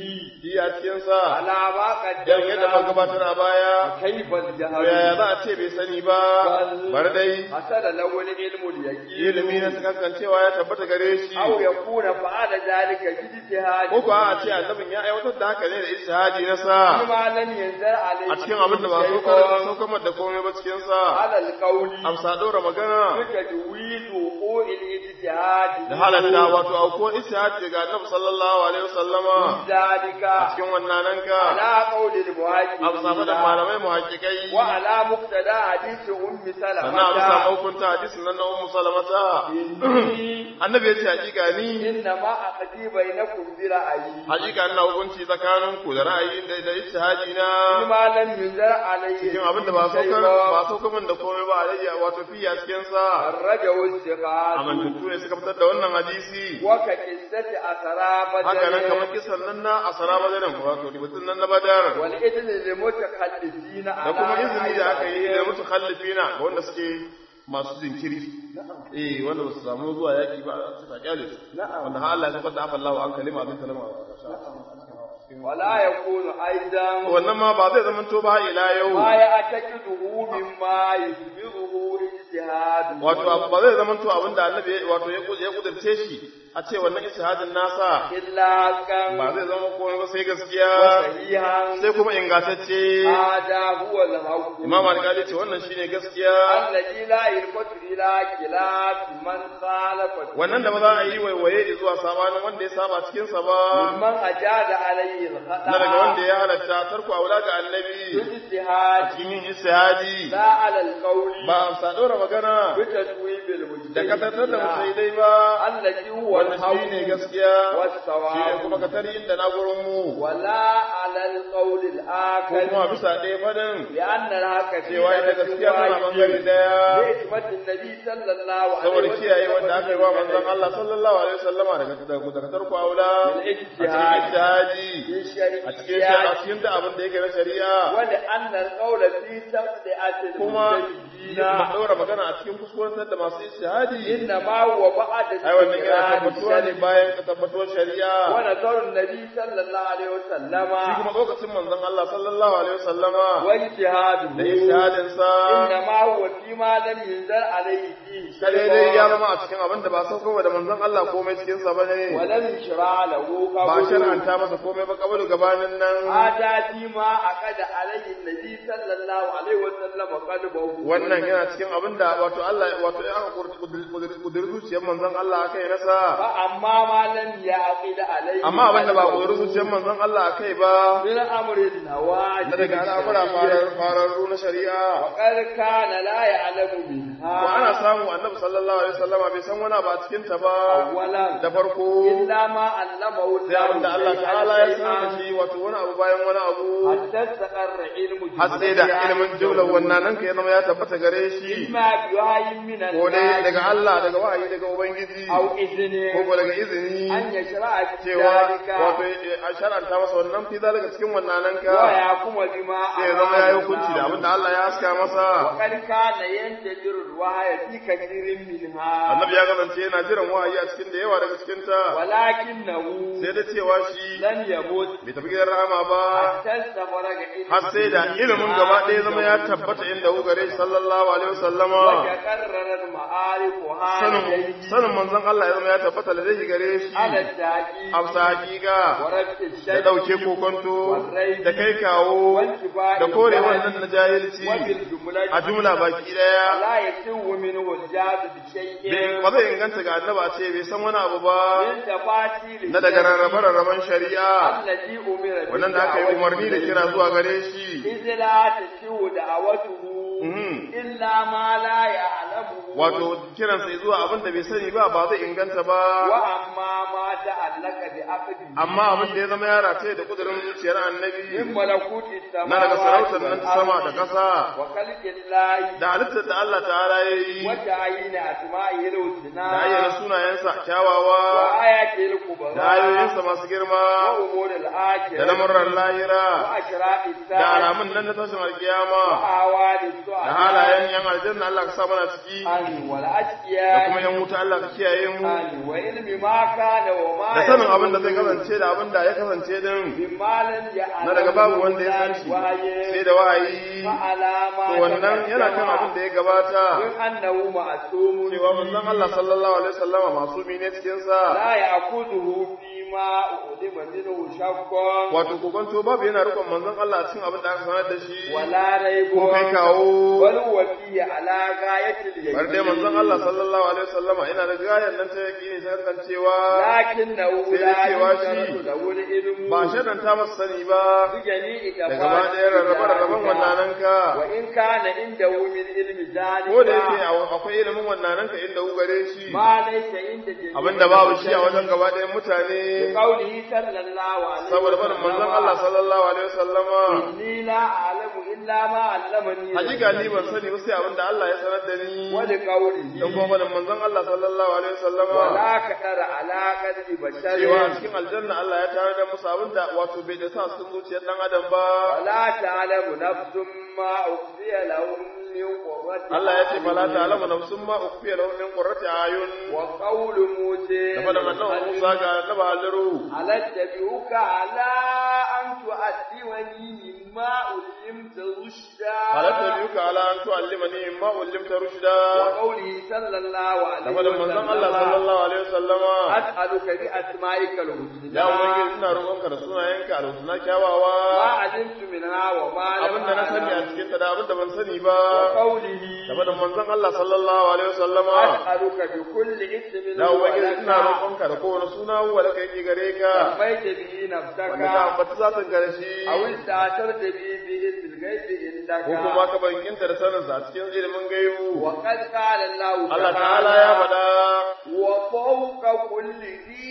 shi a cikinsa على ما yan yadda muka قدمنا gabatar a baya كيف to الجهل yaya za a ce bai sani ba bar dai حصل له العلم اليقين ilimi na kankancewa ya tabbata gare shi أو يكون فعل ذلك باجتهاد ko kuwa a ce annabin ya aiwatar da haka ne da istihadi na sa فيما لم ينزل عليه a cikin abin da ba شيء saukar saukar da komai ba cikin sa على القول amsa ɗora magana بتجويد وقوع الاجتهاد da halatta wato auko istihadi daga annabi sallallahu alaihi wasallama ذلك cikin wannan ka على قول amsa faɗin المحققين malamai muhaqqiqai وعلى مقتضى حديث أم sannan a bisa سلمة hukunta hadisin nan na ummu salamata إني annabi ya ce hakika ni إنما أقضي بينكم برأيي hakika ina hukunci tsakanin ku da ra'ayi da da ijtihadi na فيما لم ينزل عليه cikin abin da ba شيء saukar ba saukar min da komai ba alayya wato fi a cikin sa الرجع والثقات amintattu ne suka fitar da wannan hadisi وكقصة أسرى haka nan kamar بدر kisan nan na asara badarin wato ributun nan na badar والإذن للمتخلفين da kuma على izini da aka yi da رأيهم. mutakhallifina ga wanda suke masu jinkiri eh wanda ba su samu zuwa yaki ba su ta kyale su Na'am. wanda har Allah ya tabbata afa Allahu an kalima abin kalama ولا يكون أيضا wannan ma ba zai zama to ba ila yau ما يعتقده مما يثمره اجتهاد wato abu ba zai zama to abinda annabi ya- wato ya ya kudurce shi a ce wannan istihadin nasa إلا كان ba zai zama komai ba sai gaskiya وصحيحا sai kuma ingantacce هذا هو الحق imam alƙali ce wannan shine gaskiya الذي لا يلفت إلى خلاف من خالف wannan da ba za a yi waiwaye zuwa sabanin wanda ya saba cikin sa ba ممن أجاد عليه الخطأ na daga wanda ya halatta tarku aula ga annabi بالاجتهاد cikin yin istihadi لا على القول ba amsa dora magana بتسويب da katantar da المجتهدين musaidai ba الذي هو wannan shi ne الحق gaskiya shi ne والصواب kuma ka tari inda na gurin mu ولا على القول ko kuma الآخر bisa ɗaya fadin لأن الحق في cewa ita gaskiya tana bangare daya بحكمة النبي صلى الله عليه saboda وسلم kiyaye wanda aka yi wa manzon Allah sallallahu alaihi wasallama daga daga daga tarku aula a cikin ijtihadi في a cikin shi a الشريعة cikin da abin da yake na shari'a ولأن القول في سبعة kuma المجتهدين ma ɗora magana a cikin kuskurantar da masu ijtihadi إنما هو بعد ai wannan yana tabbatuwa ne الشريعة bayan tabbatuwar shari'a ونظر النبي صلى الله عليه وسلم shi kuma lokacin manzon Allah sallallahu alaihi wasallama da واجتهاده ijtihadin sa إنما هو فيما لم ينزل عليه فيه kare dai ya شيء zama a cikin abin da ba saukowa da manzon Allah komai cikin sa bane ولم يشرع له ba قبول shar'anta masa komai ba kabalu gabanin nan هذا فيما عقد عليه النبي صلى الله عليه وسلم قلبه wannan yana cikin abin da wato Allah wato ya aka kudur zuciyar manzon Allah akai nasa فأما ما لم يعقد عليه amma abin da ba kudur قلبه zuciyar manzon Allah akai ba من أمر النواجذ na daga al'amura farar- fararru na shari'a وقد كان لا يعلم ko منها ana samu annabi sallallahu alaihi wasallama bai san wani ba a cikin ta ba أولا da farko إلا ما علمه sai abin da Allah شيئاً ta'ala ya sanar da شيئاً shi wato wani abu bayan wani abu حتى استقر علم har sai da ilimin jumlar wannan nan ka ya zama ya tabbata gare shi إما بوحي من ko dai الله daga Allah daga wahayi daga ubangiji أو ko إذنه ko daga izini أن يشرع في cewa ذلك wato a shar'anta masa wannan fi zalika cikin wannan nan ka ويحكم بما sai ya zama ya yi أراد hukunci da الله. abin da Allah ya haska masa وقد كان ينتظر الوحي في كثير منها annabi ya kasance yana jiran wahayi a cikin da yawa daga cikin ta ولكنه sai da cewa shi لن يموت bai tafi gidan rahama ba حتى استفرغ علم har sai da ilimin gaba ɗaya zama ya tabbata inda hu gare shi sallallahu alaihi wasallama وتقررت معارفها sanin لديه sanin manzon Allah ya zama ya tabbata da zai gare shi على التحقيق amsa hakika ورفع da الشك ɗauke kokonto da kai kawo وانتفاع da kore الجهل wannan na jahilci وبالجملة a jumla baki ɗaya لا يسوء منه الجاد بشيء bai- ba zai inganta ga annaba a ce bai san wani abu ba من تفاصيل na daga rarrabe rarraben shari'a التي أمر wannan da aka yi umarni da kira zuwa gare shi إذ لا تسوء دعوته Mhm. إلا ما لا يعلمه wato kiransa zuwa abin da bai sani ba ba zai inganta ba وأما ما تعلق بعقده amma abin da ya zama ya rataye da kudurin zuciyar annabi من ملكوت na daga السماوات sarautar nan ta sama da والأرض ƙasa وخلق الله da halittar da Allah ta'ala ya yi وتعيين أسمائه الحسنى da ayyana sunayensa kyawawa وآياته الكبرى da ayoyinsa masu girma وأمور الآخرة da lamurran lahira وأشراء da الساعة alamun nan na tashin alkiyama وأعوال da السعداء halayen yan aljanna Allah ka sa mana ciki أن آمين da والأشقياء kuma yan wuta Allah ka kiyaye mu آمين وعلم ما كان وما da sanin abin da zai يكون kasance da abin da ya kasance din مما لم يعلم na daga babu wanda ya san shi sai da wahayi فعلى ما to wannan yana kan abin da ya gabata من أنه معصوم cewa manzon Allah sallallahu alaihi wasallama masumi ne cikin sa لا يأخذه فيما أعلم منه شك wato kokonto babu yana rikon manzon Allah a cikin abin da aka sanar da shi ولا ريب ko kai kawo بل هو فيه على غاية اليقين bar dai manzon Allah sallallahu alaihi wasallama ina da gayan nan ta yaki ne ta kan cewa لكنه sai لا da cewa يشترط shi له العلم ba shaɗan ta masa sani ba بجميع da gaba ɗaya rarrabe-rarraben wannan ka وإن كان عنده من علم ذلك ko da yake akwai ilimin wannan ka inda gare shi ما ليس عند جميع abinda babu shi a wajen gaba ɗayan mutane بقوله صلى الله عليه saboda barin manzon Allah sallallahu alaihi wasallama إني لا أعلم إلا ما علمني hakika ni ban sani ba sai abinda Allah ya sanar da ni ولقوله dan kuma barin manzon Allah sallallahu alaihi wasallama ولا كثر على قدر بشر cewa a cikin aljanna Allah ya tare da musu abinda wato bai da sa sun zuciyar dan adam ba ولا تعلم نفس ما أخفي لهم من قرة Allah ya ce fala ta'lamu nafsun ma ukhfiya lahum min qurrati ayun وقول موسى da fadan annabi Musa ga annabi Haliru هل اتبعك على أن تؤدبني مما علمت رشدا hal tabiuka ala an tu'allimani mimma ullimta rushda وقوله صلى الله da عليه fadan manzon Allah sallallahu alaihi wasallama أسألك بأسمائك الحسنى ya ubangiji ina roƙonka da sunayenka da suna ما kyawawa علمت منها وما لم abinda na sani a أعلم cikin ta da abinda ban sani ba وقوله da fadan manzon Allah sallallahu alaihi wasallama أسألك بكل اسم ya ubangiji ina ولك roƙonka da kowane suna wala kai ki gare ka سميت به نفسك wanda ka ambata zatin gare shi أو استأثرت به به في الغيب ko kuma عندك ka bankinta da sanin sa a cikin ilimin gaibu وقد قال الله Allah ta'ala ya faɗa وفوق كل ذي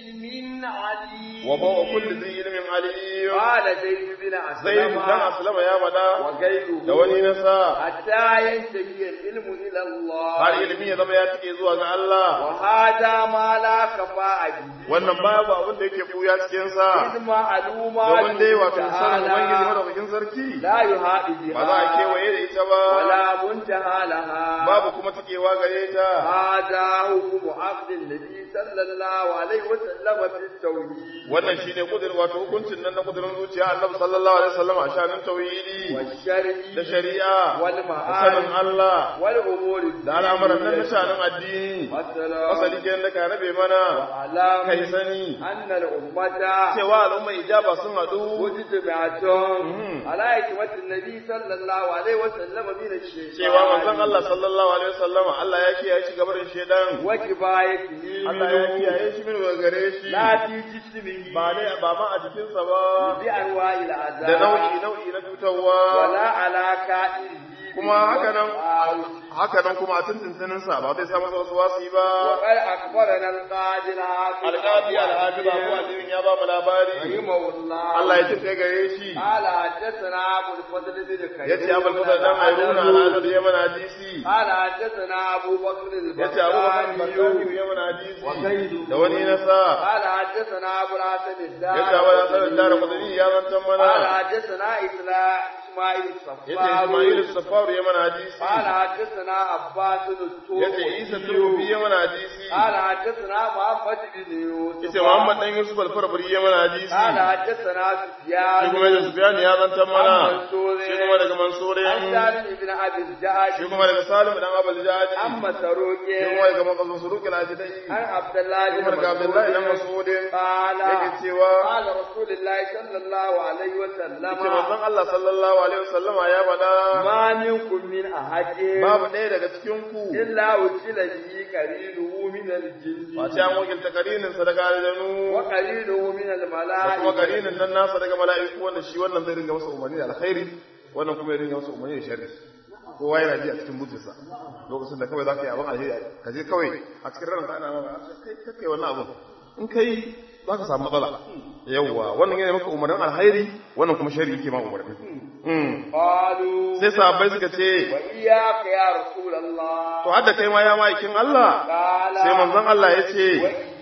علم عليم wa bawa kulli zai ilimin aliyu قال زيد بن zai dan أسلم aslama ya faɗa وغيره da wani nasa حتى ينتهي العلم إلى الله har ilimi ya zama ya tike zuwa ga Allah وهذا ما لا خفاء به wannan babu abin da yake buya cikin sa إذ معلومات domin dai wato sanin ubangiji تعالى madaukakin sarki لا يهاد ba za a بها kewaye da ita ba ولا منتهى لها babu kuma tikewa gare ta هذا حكم عبد النبي صلى الله عليه وسلم في التوحيد wannan shine kudirin wato hukuncin nan na kudirin zuciya Annabi sallallahu alaihi wasallam a shanin tauhidi والشرع da shari'a da sanin والمعارف Allah والأمور da al'amuran nan na shanin addini والسلام asali kenan da ka rabe mana وأعلام kai sani أن الأمة cewa al'umma ijaba sun haɗu مجتمعة Mhm. على حكمة النبي صلى الله عليه وسلم من الشيطان cewa manzon Allah sallallahu alaihi wasallam Allah ya kiyaye shi gabarin shedan وكفايته Allah ya kiyaye shi min daga gare shi لا في جسمه ba ne ba ma a jikinsa ba بأنواع da العذاب nau'i nau'i na cutarwa ولا على كائنه kuma haka nan haka nan kuma a tuntuntunin sa ba zai samu wasu wasi ba وقد أخبرنا القاضي العاقل alƙadi alhafiz abu alimin ya ba mu labari رحمه الله Allah ya jin kai gare shi قال حدثنا أبو الفضل بن كيس yace abul fadl dan ayruna al-azad ya mana hadisi قال حدثنا أبو بكر yace abu bakar البغدادي bakari ya mana hadisi وغيره. da wani nasa قال حدثنا أبو الحسن الدار yace abu hasan dara kudani ya zantan قال mana حدثنا إسلام إسماعيل yace الصفار ismail as-safar ya mana hadisi قال حدثنا عباس التوبي yace isa turubi ya mana hadisi قال حدثنا محمد بن يوسف yace muhammad dan yusuf al-farabri ya mana hadisi قال حدثنا shi kuma سفيان da sufyan ya zantan mana عن منصور shi kuma daga mansurin عن سالم بن أبي الجعد shi kuma daga salim dan abul jadi عن مسروق shi kuma daga makasun suruk al-ajidai عن عبد الله shi بن kuma daga abdullahi dan مسعود masudin قال yake cewa قال رسول الله صلى الله عليه وسلم yace manzon Allah sallallahu alaihi wasallama ya faɗa ما منكم من أحد babu ɗaya daga cikin ku إلا وكل به قرينه من الجن face an wakilta karinin sa daga aljanu وقرينه من da kuma الملائكة karinin nan nasa daga mala'iku wanda shi wannan zai ringa masa umarni da alkhairi wannan kuma ya ringa masa umarni da sharri kowa yana ji a cikin butinsa lokacin da kawai za ka yi abin alheri ka je kawai a cikin ranka ana maka kai kai wannan abin in kai za ka samu matsala yawwa wannan yana maka umarnin alkhairi wannan kuma sharri yake ma umarni Mm. قالوا sai sahabbai suka ce وإياك يا رسول الله to hadda kai ma ya ma'aikin Allah قال sai manzon Allah ya ce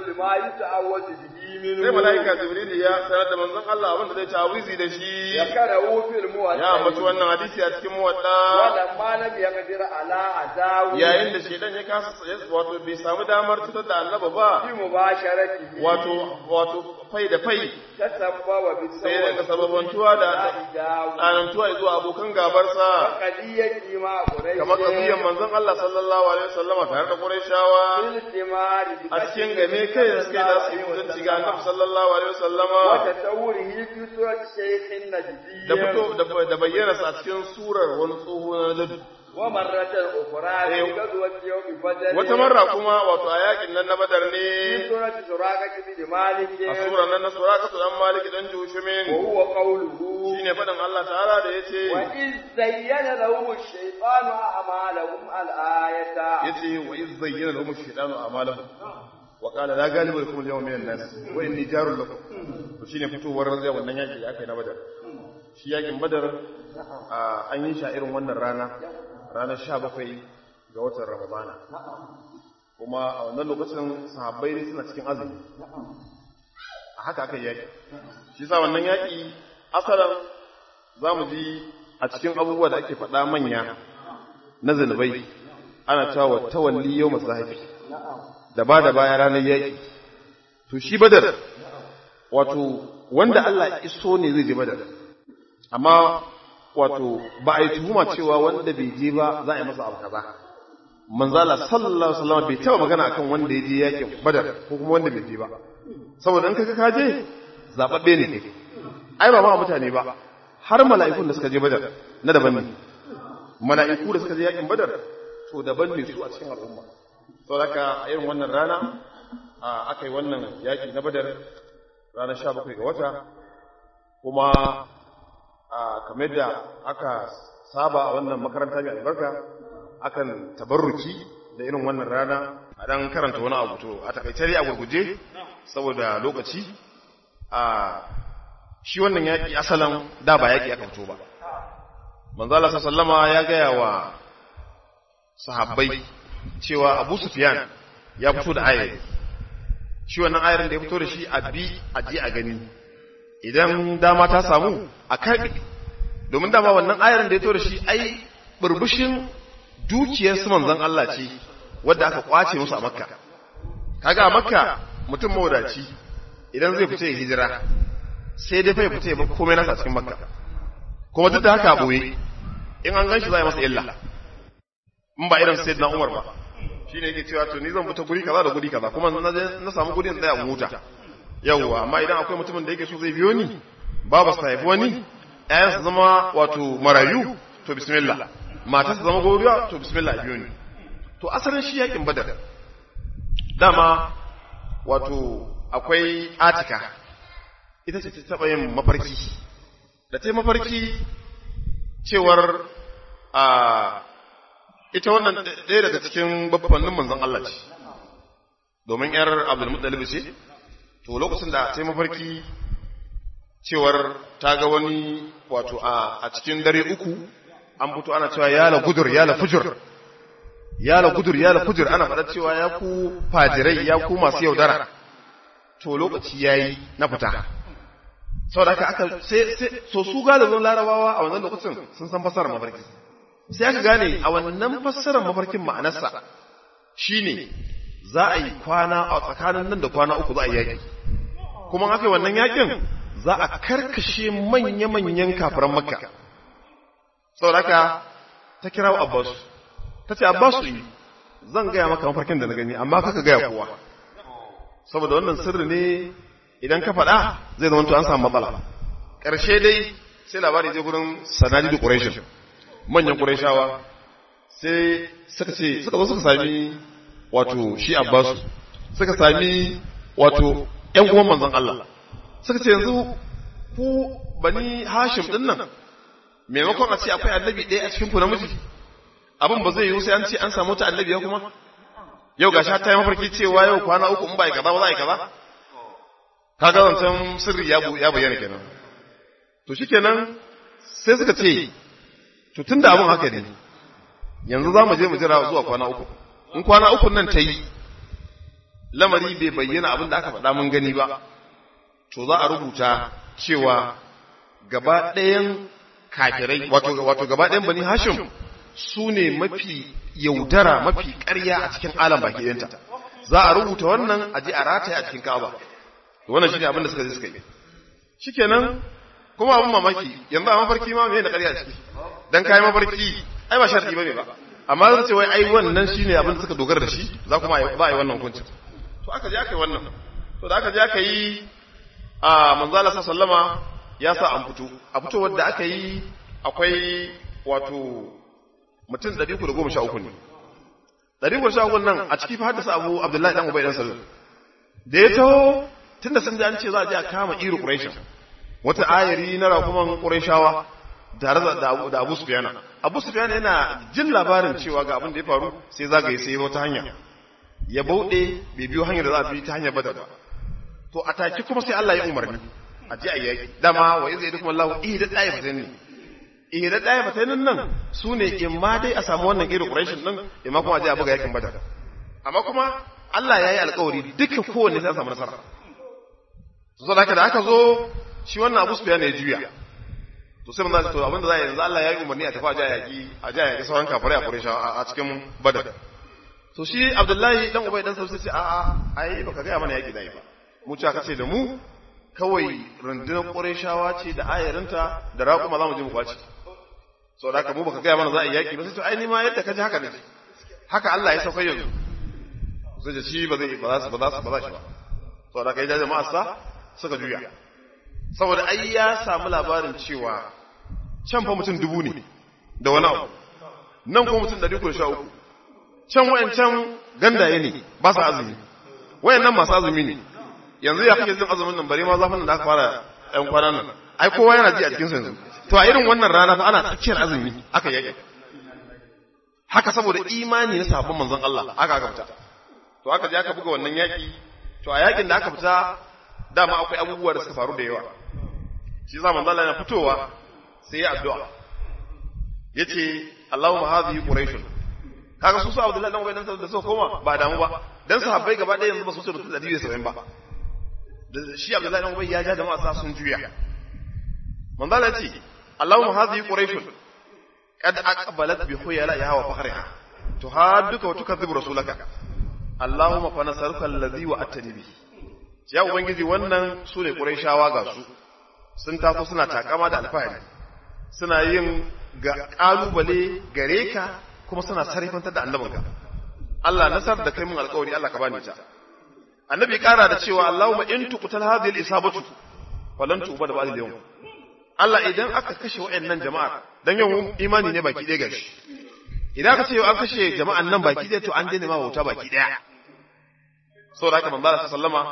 jibril ma yuta'awwadu bihi minhu sai malaika jibril ya sanar da manzon Allah abin da zai tawizi da shi ya kada fil muwatta ya ambaci wannan hadisi a cikin muwadda wala ma lam yaqdir ala adawi yayin da shedan ya kasa wato bai samu damar cutar da annaba ba bi mubasharati wato wato fai da fai tasabbaba bi sai ya dinga sababantuwa da tsanantuwa zuwa abokan gabarsa qadiyati ma quraish kamar kabiyan manzon Allah sallallahu alaihi wasallama tare da Qurayshawa bil timari bi a cikin game kai da suke da su yi mutunci ga Annabi sallallahu alaihi wasallama wa tawrihi fi surati shaykhin najdi da fito da bayyana sa a cikin surar wani tsoho na ladu ومرة أخرى في غزوة يوم بدر wata marra kuma wato a yakin nan na badar في ne سورة سراقة بن مالك a sura nan na sura kasu dan maliki dan jushimin وهو قوله shine faɗin Allah ta'ala da yace وإذ زين لهم الشيطان أعمالهم الآية yace wa iz zayyana lahum ash-shaytanu a'malahum wa qala la ghaliba lakum al-yawma min an-nas wa inni jarul lakum to shine fitowar zai wannan yaki da aka yi na badar shi yakin badar a, an yi shi a irin wannan rana ranar 17 ga watan ramadana kuma a wannan lokacin sahabbai ne suna cikin azumi a haka aka yi yaki shi sa wannan yaki asalan za mu ji a cikin abubuwa da ake faɗa manya na zunubai ana cewa tawalli yau masu haifi da ba da baya ranar yaƙi to shi badar wato wanda Allah ya iso ne zai je badar amma wato ba a yi tuhuma cewa wanda bai je ba za a yi masa abu kaza manzala sallallahu alaihi wasallam bai taba magana akan wanda ya je yaƙin badar ko kuma wanda bai je ba saboda in kaga ka je zababbe ne kai ai ba ma mutane ba har mala'ikun da suka je badar na daban ne mala'iku da suka je yakin badar to daban ne su a cikin al'umma sau da a irin wannan rana aka yi wannan yaki na badar ranar sha bakwai ga wata kuma kamar da aka saba a wannan makaranta mai albarka akan tabarruki da irin wannan rana a dan karanta wani abu to a takaice dai a gurguje saboda lokaci a shi wannan yaki asalan da ba yaki aka fito ba manzo Allah sallama ya gaya wa sahabbai cewa Abu Sufyan ya fito da ayar shi wannan ayar da ya fito da shi a bi a ji a gani idan dama ta samu a karbi domin dama wannan ayar da ya fito da shi ai burbushin dukiyar su manzon Allah ce wadda aka kwace musu a Makka kaga a Makka mutum mawadaci idan zai fita ya hijira sai dai fa ya fita ya bar komai nasa cikin Makka kuma duk da haka boye in an ganshi za a yi masa illa in ba irin sayyidina Umar ba shine yake cewa to ni zan fita guri kaza da guri kaza kuma na je na samu guri in tsaya in huta yawwa amma idan akwai mutumin da yake so zai biyo ni babu sa haifi wani ƴaƴan su zama wato marayu to bismillah mata su zama goriya to bismillah biyo ni to asalin shi yakin badar dama wato akwai atika ita ce ta taɓa yin mafarki da ta mafarki cewar a ita wannan ɗaya daga cikin babbannin manzon Allah ce domin ‘yar Abdulmuttalib ce to lokacin da ta mafarki cewar ta ga wani wato a cikin dare uku an fito ana cewa yala gudur yala fujur yala gudur yala fujur ana faɗa cewa ya ku fajirai ya ku masu yaudara to lokaci yayi na fita saboda haka aka sai sai so su galibin larabawa a wannan lokacin sun san fassarar mafarki sai aka gane a wannan fassarar mafarkin ma'anarsa shine za a yi kwana a tsakanin nan da kwana uku za a yi yaƙi kuma aka yi wannan yaƙin za a karkashe manya-manyan kafiran makka saboda haka ta kira abbas ta ce abbas yi zan gaya maka mafarkin da na gani amma kaka gaya kowa saboda wannan sirri ne idan ka faɗa zai zama to an samu matsala ƙarshe dai sai labari zai gurin sanadi da ƙureshin manyan ƙureshawa sai suka ce suka zo suka sami wato shi abbasu suka sami wato ƴan uwan manzon Allah suka ce yanzu ku bani hashim ɗin nan maimakon a ce akwai annabi ɗaya a cikin ku namiji abin ba zai yiwu sai an ce an samu ta annabi ya kuma yau gashi ta yi mafarki cewa yau kwana uku in ba yi kaza ba za a yi kaza kaga zancen sirri ya bayyana kenan to shikenan sai suka ce to tunda abin haka ne yanzu za mu je mu jira zuwa kwana uku in kwana uku nan ta yi lamari bai bayyana abin da aka faɗa mun gani ba to za a rubuta cewa gaba ɗayan kafirai wato wato gaba ɗayan bani hashim su ne mafi yaudara mafi ƙarya a cikin alam baki ɗayanta za a rubuta wannan a je a rataye a cikin ka'aba wannan shine abin da suka je suka yi shikenan kuma abin mamaki yanzu a mafarki ma me da ƙarya ciki dan kai mafarki ai ba sharti bane ba amma zan ce wai ai wannan shine abin da suka dogara da shi za kuma ba ai wannan hukuncin to aka je aka yi wannan to da aka je aka yi a manzo Allah sallama ya sa an fito a fito wanda aka yi akwai wato mutum 313 ne 313 nan a ciki fa haddasa Abu Abdullahi dan Ubay dan Salul da ya taho tunda sun ji an ce za a je a kama iru Quraysh wata ayari na rakuman Qurayshawa tare da da Abu Sufyan Abu Sufyan yana jin labarin cewa ga abin da ya faru sai zagaye sai wata hanya ya bauɗe bai biyo hanyar da za a bi ta hanyar badar ba to a take kuma sai Allah ya umarni a je a yaki dama wa iza yadkum Allahu ihda da'ifatan ne ihda da'ifatan nan sune in ma dai a samu wannan irin Quraysh din in ma kuma a je a buga yakin badar amma kuma Allah ya yi alƙawari duka kowanne sai a samu nasara to saboda haka da aka zo shi wannan Abu Sufyan ya juya to sai mun to abinda za a yanzu Allah ya yi umarni a tafi a je a yaki a je a yaki sauran kafirai a Quraysh a cikin badar to shi abdullahi dan ubai dan sauce ce a a ai baka gaya mana yaki dai ba mu ce aka ce da mu kawai rundunar qurayshawa ce da ayarinta da raƙuma za mu je mu kwaci so da haka mu baka gaya mana za a yi yaki ba sai to ai ni ma yadda kaji haka ne haka Allah ya sauka yanzu sai ce shi ba zai ba za su ba za su ba za shi ba so da kai jama'a sa suka juya saboda ai ya samu labarin cewa can fa mutum dubu ne da wani abu nan kuma mutum ɗari uku da sha uku can wayancan gandaye ne ba su azumi wayannan masu azumi ne yanzu ya kake jin azumin nan bare ma zafin da aka fara ɗan kwanan nan ai kowa yana ji a cikin yanzu to a irin wannan rana fa ana tsakiyar azumi aka yake haka saboda imani na sabon manzon Allah aka aka fita to aka je aka buga wannan yaki to a yakin da aka fita dama akwai abubuwa da suka faru da yawa shi yasa manzon Allah yana fitowa sai ya addu'a yace Allahumma hadhihi quraishun kaga su sa Abdullahi dan Ubaydan da suka koma ba damu ba dan sahabbai gaba ɗaya yanzu ba su mutum 170 ba da shi Abdullahi dan Ubay ya ja jama'a sa sun juya manzo Allah ce Allahumma hadhihi quraish qad aqbalat bi khuyalaha wa fakhriha tuhadduka wa tukadhibu rasulaka Allahumma fa nasaruka alladhi wa atani bi ya ubangiji wannan su ne quraishawa ga su sun taso suna takama da alfahari suna yin ga kalubale gare ka kuma suna sarrafantar da annabinka Allah nasar da kai mun alƙawari Allah ka bani ta annabi ƙara da cewa Allahumma in tuqtal hadhihi al-isabatu falan tuba da ba'd yawm Allah idan aka kashe wayannan jama'a dan yau imani ne baki ɗaya gashi idan aka ce yau an kashe jama'an nan baki ɗaya to an daina ma bauta baki ɗaya saboda haka manzo Allah sallama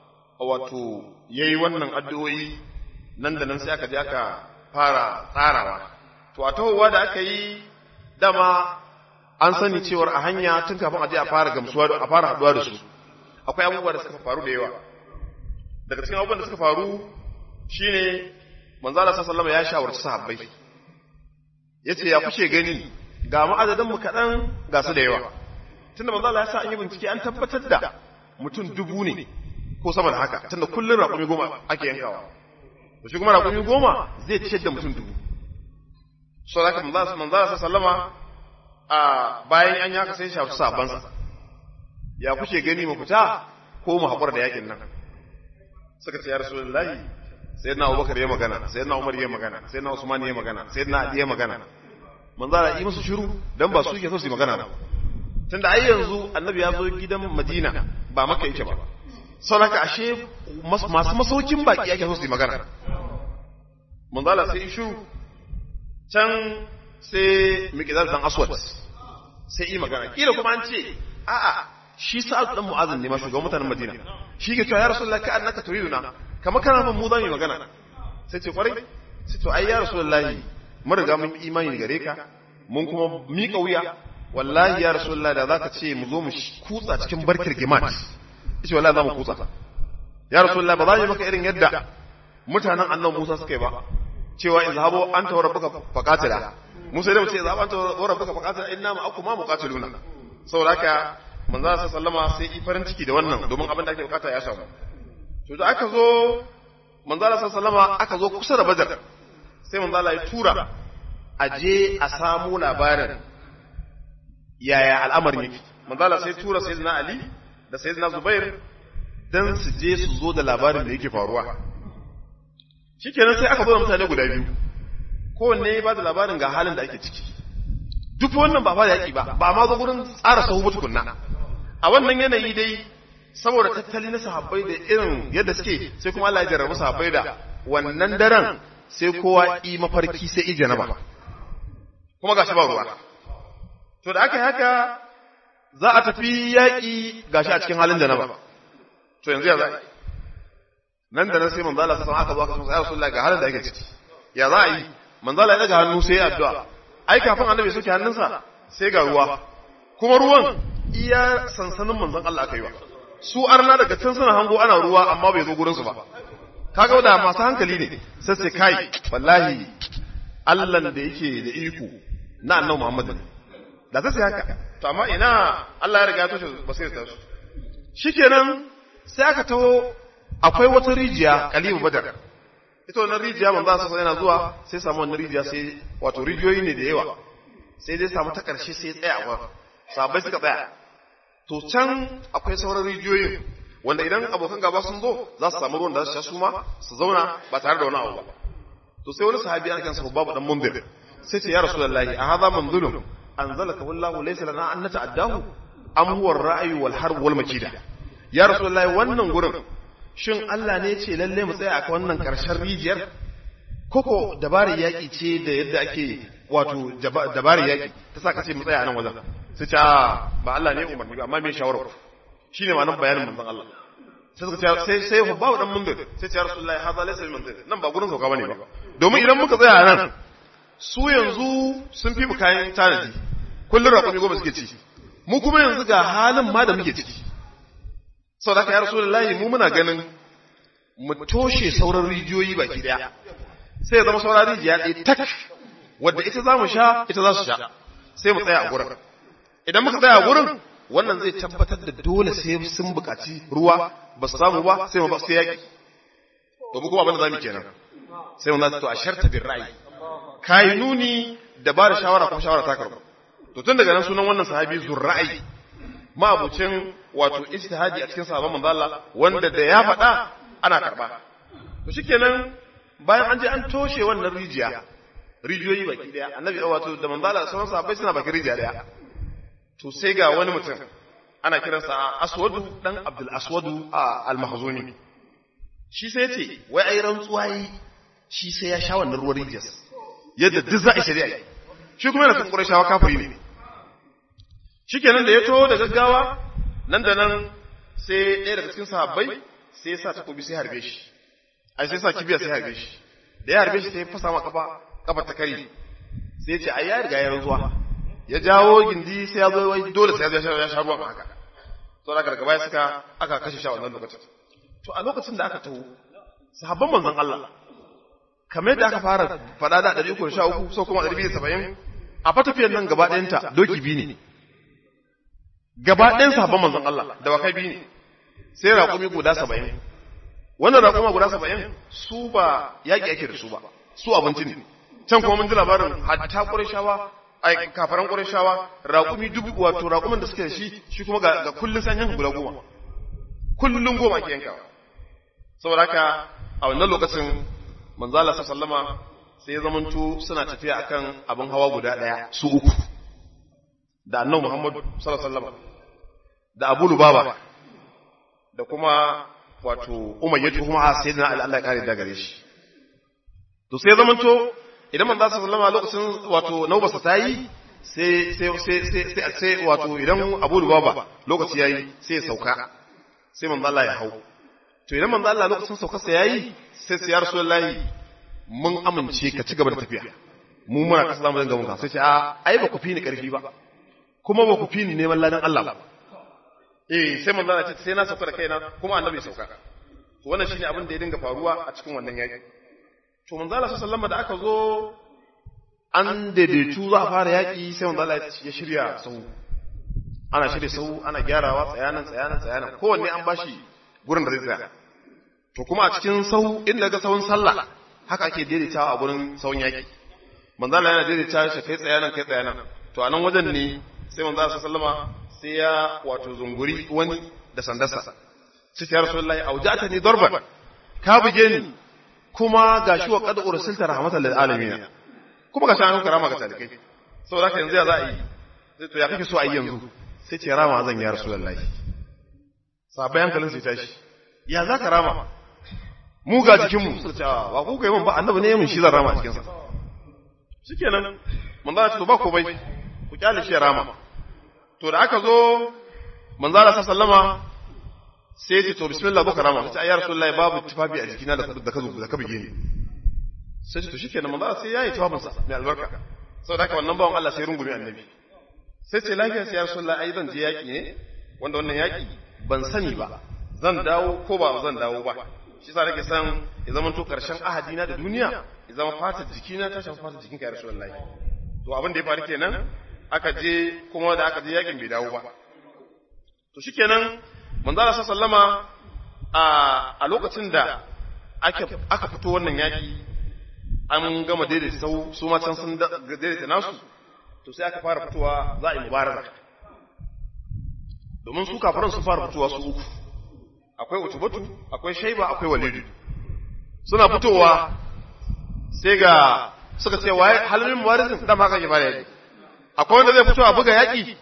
wato yayi wannan addu'o'i nan da nan sai aka je aka fara tsarawa to a tahowa da aka yi dama an sani cewar a hanya tun kafin a je a fara gamsuwa a fara haduwa da su akwai abubuwa da suka faru da yawa daga cikin abubuwan da suka faru shine manzo Allah sallallahu alaihi ya shawarci sahabbai yace ya kushe gani ga mu adadin mu kadan ga su da yawa tunda manzo Allah ya sa an yi bincike an tabbatar da mutum dubu ne ko sama da haka tunda kullun raƙumi goma ake yankawa to shi kuma raƙumi goma zai ciyar da mutum dubu so da manzo Allah sallama a bayan an yaka sai shafi sabansa ya kuke gani mu fita ko mu haƙura da yakin nan suka ce ya rasulullahi sai na abubakar ya magana sai na umar ya magana sai na usman ya magana sai na ali ya magana manzo Allah yi musu shiru dan ba su ke so su yi magana ba tunda ai yanzu annabi ya zo gidan madina ba maka yake ba saboda ashe masu masaukin baki yake so su yi magana manzo Allah sai shiru can sai miqdad dan aswad sai yi magana kila kuma an ce a'a shi sa'ad dan mu'azin ne ma shugaban mutanen madina shi ke cewa ya rasulullahi ka annaka turiduna kama kana mun mu za mu magana sai ce kwarai sai to ai ya rasulullahi mun riga mun imani gare ka mun kuma miƙa wuya wallahi ya rasulullahi da zaka ce mu zo mu kutsa cikin barkar gimat shi wallahi za mu kutsa ya rasulullahi ba za mu maka irin yadda mutanen annabi Musa suka yi ba cewa in zahabo anta wa rabbuka faqatila Musa da mu ce zahabo anta wa rabbuka faqatila inna ma akuma muqatiluna saboda haka manzo sallama sai yi farin ciki da wannan domin abin da ake bukata ya samu to da aka zo manzo sallama aka zo kusa da badar sai manzo Allah ya tura a je a samu labarin yaya al'amarin yake manzo Allah sai tura sayyidina Ali da sayyidina Zubair dan su je su zo da labarin da yake faruwa shikenan sai aka zo da mutane guda biyu kowanne ya ba da labarin ga halin da ake ciki duk wannan ba fa yaki ba ba ma zo gurin tsara sahu ba tukunna a wannan yanayi dai saboda tattali na sahabbai da irin yadda suke sai kuma Allah ya jarrabu sahabbai da wannan daren sai kowa yi mafarki sai i janaba kuma gashi ba ruwa to da aka yi haka za a tafi yaƙi gashi a cikin halin da na ba to yanzu ya za nan da nan sai manzo Allah sallallahu aka zo aka ce ya Rasulullah ga halin da ake ciki ya za a yi manzo Allah ya daga hannu sai ya addu'a ai kafin annabi soke hannunsa sai ga ruwa kuma ruwan iya sansanin manzon Allah aka yi wa su arna daga can suna hango ana ruwa amma bai zo gurin su ba kaga da masu hankali ne sai sai kai wallahi Allah da yake da iko na annabi Muhammad ne da sai haka to amma ina Allah ya riga ya toshe ba sai ta su shikenan sai aka taho akwai wata rijiya kalibu badar ita wannan rijiya manzo sa yana zuwa sai samu wannan rijiya sai wato rijiyoyi ne da yawa sai dai samu ta karshe sai tsaya a wurin sabai suka tsaya to can akwai sauran rijiyoyin wanda idan abokan gaba sun zo za su samu ruwan da su sha su ma su zauna ba tare da wani abu ba to sai wani sahabi ana kansa babu dan mundir sai ce ya rasulullahi a hadha manzulun anzalaka wallahu laysa lana an nata'addahu am huwa ar-ra'yu wal harb wal makida ya rasulullahi wannan gurin shin Allah ne ce lalle mu tsaya a wannan karshen rijiyar koko dabarar yaki ce da yadda ake wato dabarar yaki ta sa kace mu tsaya a nan wajen sai ce ba Allah ne umarni ba amma me shawara shi ne ma'anar bayanin manzon Allah sai suka ce sai sai fa bawo dan mundir sai ce ya rasulullahi hadha laysa min mundir nan ba gurin sauka bane ba domin idan muka tsaya nan su yanzu sun fi mu kayan tanadi kullun raƙumi goma suke ci mu kuma yanzu ga halin ma da muke ciki sau da ya rasulullahi mu muna ganin mu toshe sauran rijiyoyi baki daya sai ya zama sauran rijiya ɗaya tak wadda ita za mu sha ita za su sha sai mu tsaya a gurin idan muka tsaya a gurin wannan zai tabbatar da dole sai sun buƙaci ruwa ba su samu ba sai mu ba su yaƙi to mu kuma abin da za mu kenan sai mu za to a sharta bin ra'ayi kai nuni da ba da shawara kuma shawara ta karɓa to tun daga nan sunan wannan sahabi zurra'ayi ma'abucin wato ijtihadi a cikin sahabban manzo Allah wanda da ya faɗa ana karɓa to shikenan bayan an je an toshe wannan rijiya rijiyoyi baki daya annabi wato da manzo Allah sauran sahabbai suna bakin rijiya daya to sai ga wani mutum ana kiransa aswadu dan abdul aswadu al-mahzuni shi sai ce wai ai rantsuwa yi shi sai ya sha wannan ruwan rijiyar yadda duk za a shari'a shi kuma yana kan qurayshawa kafiri ne shikenan da ya to da gaggawa nan da nan sai ɗaya daga cikin sahabbai sai ya sa takobi sai harbe shi ai sai sa kibiya sai harbe shi da ya harbe shi sai ya fasa ma kafa kafa ta kare sai ya ce ai ya riga ya rantsuwa ya jawo gindi sai ya zo wai dole sai ya ya sha ruwan haka to daga daga baya suka aka kashe shi a wannan lokacin to a lokacin da aka taho sahabban manzon Allah kamar da aka fara fada da 313 so kuma 270 a fatafiyar nan gaba ɗayanta doki biyu ne gaba ɗayan sahabban manzon Allah da wakai biyu ne sai raƙumi guda 70 wannan raƙuma guda 70 su ba yaƙi ake da su ba su abinci ne can kuma mun ji labarin hatta ƙurashawa ai kafaran ƙurashawa raƙumi dubu wato raƙumin da suke da shi shi kuma ga, ga kullun san yanka guda goma kullun goma ake yankawa saboda haka a wannan lokacin manzo Allah sallama sai ya zamanto suna tafiya akan abin hawa guda ɗaya su uku da annabi Muhammad sallallahu alaihi wasallam da Abu Lubaba da kuma wato Umayyah kuma sayyidina Ali Allah ya kare da gare shi to sai ya zamanto idan manzo sallallahu alaihi lokacin wato naubarsa ta yi sai sai sai sai sai wato idan Abu Lubaba lokaci yayi sai ya sauka sai manzo Allah ya hau to idan manzo Allah lokacin saukarsa yayi sai sai ya Rasulullahi mun amince ka ci gaba da tafiya mu muna kasa zamu dinga munka sai ce a ai ba ku fi ni karfi ba kuma ba ku fi ni neman ladan Allah ba eh sai manzo Allah ce sai na sauka da kaina kuma annabi ya sauka to wannan shine abin da ya dinga faruwa a cikin wannan yaki to manzo Allah sallallahu da aka zo an daidaitu za a fara yaki sai manzo Allah ya shirya sau ana shirya sau ana gyarawa tsayanan tsayanan tsayanan kowanne an bashi gurin da zai tsaya to kuma a cikin sau inda ga sawun sallah haka ake daidaitawa a gurin sawun yaki manzo Allah yana daidaita shi kai tsayanan kai tsayanan to a nan wajen ne sai manzo Allah sallama sai ya wato zunguri wani da sandarsa sai ya rasulullahi aujata ni darban ka buge ni kuma gashi wa qad ursilta rahmatan lil alamin kuma gashi an karama ga talikai saboda haka yanzu ya za a yi sai to ya kake so a yi yanzu sai ce rama zan ya rasulullahi sabai hankalin sai tashi ya za ka rama mu ga jikinmu suka ce ba ku kai mun ba annabi ne mun shi zan rama a cikin sa shikenan manzo ya ce to ba komai ku kyale shi ya rama to da aka zo manzala sallama sai ya ce to bismillah zo ka rama sai ya rasulullahi babu tufafi a jikina da da ka da ka bige ni sai ce to shikenan manzala sai yayi tufafin sa mai albarka saboda haka wannan bawan Allah sai rungume annabi sai ce lafiya sai ya rasulullahi ai zan je yaki ne wanda wannan yaki ban sani ba zan dawo ko ba zan dawo ba shi sa nake san ya zama to karshen ahadina da duniya ya zama fatar jikina ta shafa fatar jikinka ya rasulullahi to abin da ya faru kenan aka je kuma da aka je yakin bai dawo ba to shikenan manzo Allah sallama a a lokacin da aka aka fito wannan yaki an gama daidaita sau su ma can sun daidaita nasu to sai aka fara fitowa za a yi mubaraza domin su kafaran sun fara fitowa su uku akwai utubatu akwai shaiba akwai walidu suna fitowa sai ga suka ce waye halin mubarizin da ma kake fara yaki akwai wanda zai fito a buga yaki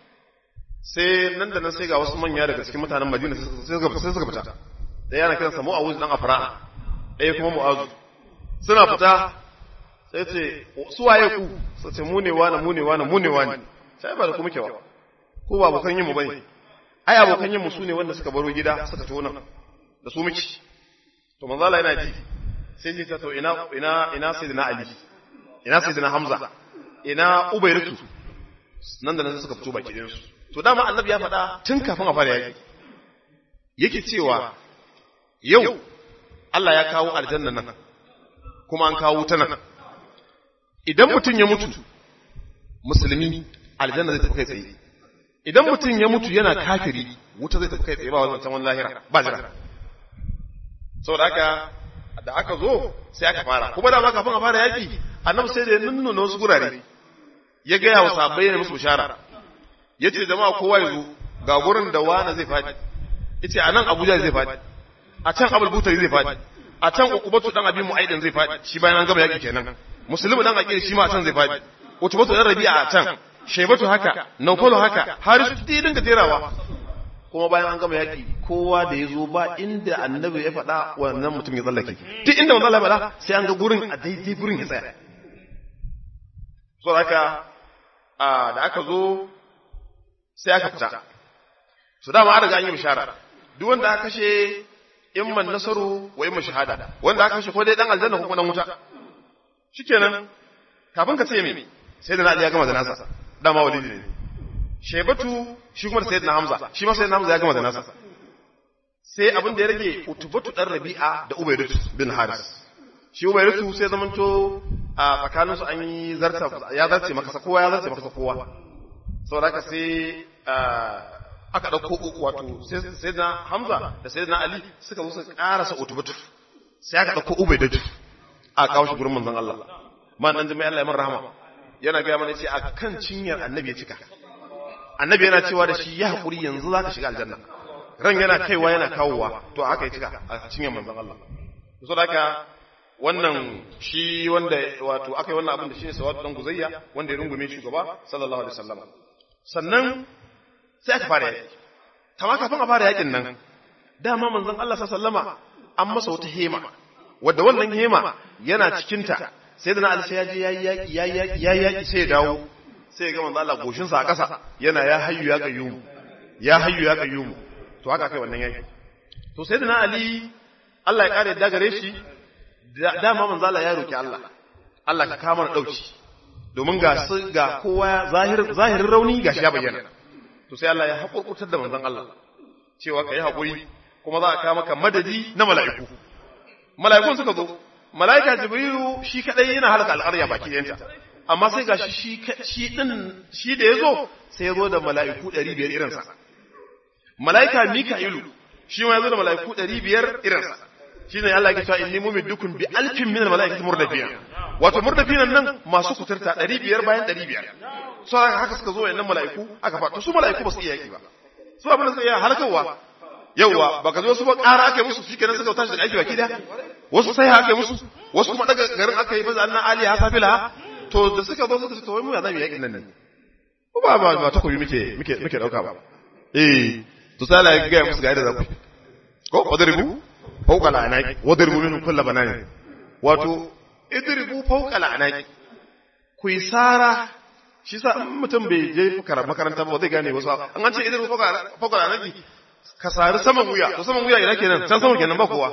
sai nan da nan sai ga wasu manya daga cikin mutanen Madina sai suka sai suka fita da yana kiransa Mu'awuz dan Afra ɗaya kuma Mu'azu suna fita sai ce su waye ku sai ce mu ne wani mu ne wani mu ne wani sai ba da ku muke ba ko ba abokan yin mu bane ai abokan yin mu su ne wanda suka baro gida suka taho nan da su muke to manzo Allah yana ji sai ji ta to ina ina ina sayyidina Ali ina sayyidina Hamza ina Ubayratu nan da nan suka fito baki ɗayan su to dama annabi ya faɗa tun kafin a fara yaki yake cewa yau Allah ya kawo aljanna nan kuma an kawo ta nan idan mutum ya mutu musulmi aljanna zai tafi kai tsaye idan mutum ya mutu yana kafiri wuta zai tafi kai tsaye ba wannan can lahira ba jira saboda haka da aka zo sai aka fara kuma da ma kafin a fara yaki annabi sai da ya nuna wasu gurare ya gaya wa sahabbai ne musu bishara ya ce jama'a kowa ya zo ga gurin da wani zai faɗi ya ce a nan abuja zai faɗi a can abul butari zai faɗi a can ukubatu dan abin mu'aidin zai faɗi shi bayan an gama yaƙi kenan musulmi dan aqil shi ma a can zai faɗi utubatu dan rabi'a a can shaibatu haka naufalu haka harisu dai dinga jerawa kuma bayan an gama yaƙi kowa da ya zo ba inda annabi ya faɗa wannan mutum ya tsallake duk inda manzo Allah ya faɗa sai an ga gurin a daidai gurin ya tsaya so haka da aka zo sai aka fita su dama an riga an yi bishara duk wanda aka kashe imman nasaru wa imman shahada wanda aka kashe ko dai dan aljanna ko kuma dan wuta shikenan kafin ka ce me sai da Ali ya gama da nasa dama walidi ne Shaibatu shi kuma da Sayyidina Hamza shi ma Sayyidina Hamza ya gama da nasa sai abin da ya rage Utubatu dan Rabi'a da Ubaydatu bin Haris shi Ubaydatu sai zamanto a tsakaninsu an yi zarta ya zarce maka kowa ya zarce maka kowa saboda haka sai aka ɗauko wato sai na Hamza da sai na Ali suka zo suka ƙarasa utubatu sai aka ɗauko Ubaidatu a kawo shi gurin manzon Allah man dan jami'a Allah ya man rahama yana ga mana ce a kan cinyar annabi ya cika annabi yana cewa da shi ya hakuri yanzu zaka shiga aljanna ran yana kaiwa yana kawowa to haka ya cika a cinyar manzon Allah saboda haka wannan shi wanda wato aka yi wannan abin da shi ne sawadu dan guzayya wanda ya rungume shugaba sallallahu alaihi wasallam sannan sai aka fara yaki kama kafin a fara yakin nan dama manzon Allah sallama an masa wata hema wadda wannan hema yana cikinta sai da na alisa ya je yayi yaki yayi yaki yayi yaki sai ya dawo sai ya ga manzon Allah goshin sa a ƙasa yana ya hayyu ya qayyum ya hayyu ya qayyum to haka kai wannan yaki to sai da na Ali Allah ya kare da gare shi dama manzon Allah ya roki Allah Allah ka kama na dauki domin ga ga kowa zahirin rauni ga shi ya bayyana to sai Allah ya haƙurƙurtar da manzon Allah cewa ka yi haƙuri kuma za a kawo maka madadi na mala'iku mala'ikun suka zo mala'ika jibrilu shi kadai yana halaka al'arya baki ɗayanta amma sai ga shi shi din shi da ya zo sai ya zo da mala'iku ɗari biyar irinsa mala'ika mika'ilu shi ma ya zo da mala'iku ɗari biyar irinsa shi ne Allah ya cewa inni mumiddukum bi alfin min al-mala'ikati murdafiyan wato murdafiyan nan masu kuturta 500 bayan 500 so haka suka zo wayannan mala'iku aka fa su mala'iku ba su iya yaki ba su abin da suka iya halakawa yauwa baka zo su ba ƙara aka musu shikenan suka tashi daga aiki baki da wasu sai aka musu wasu kuma daga garin aka yi fa annan ali ha safila to da suka zo suka ce to wai mu ya zamu yakin nan ne ko ba ba ba takobi muke muke muke dauka ba eh to sai Allah ya ga musu ga yadda za ku ko wadribu fauka la'anaki wadribu minhum kull banani wato idribu fauka la'anaki ku yi sara shi sa in mutum bai je makaranta ba zai gane wasu an an ce idan fauka anaki ka sari saman wuya to saman wuya ina kenan can sama kenan ba kowa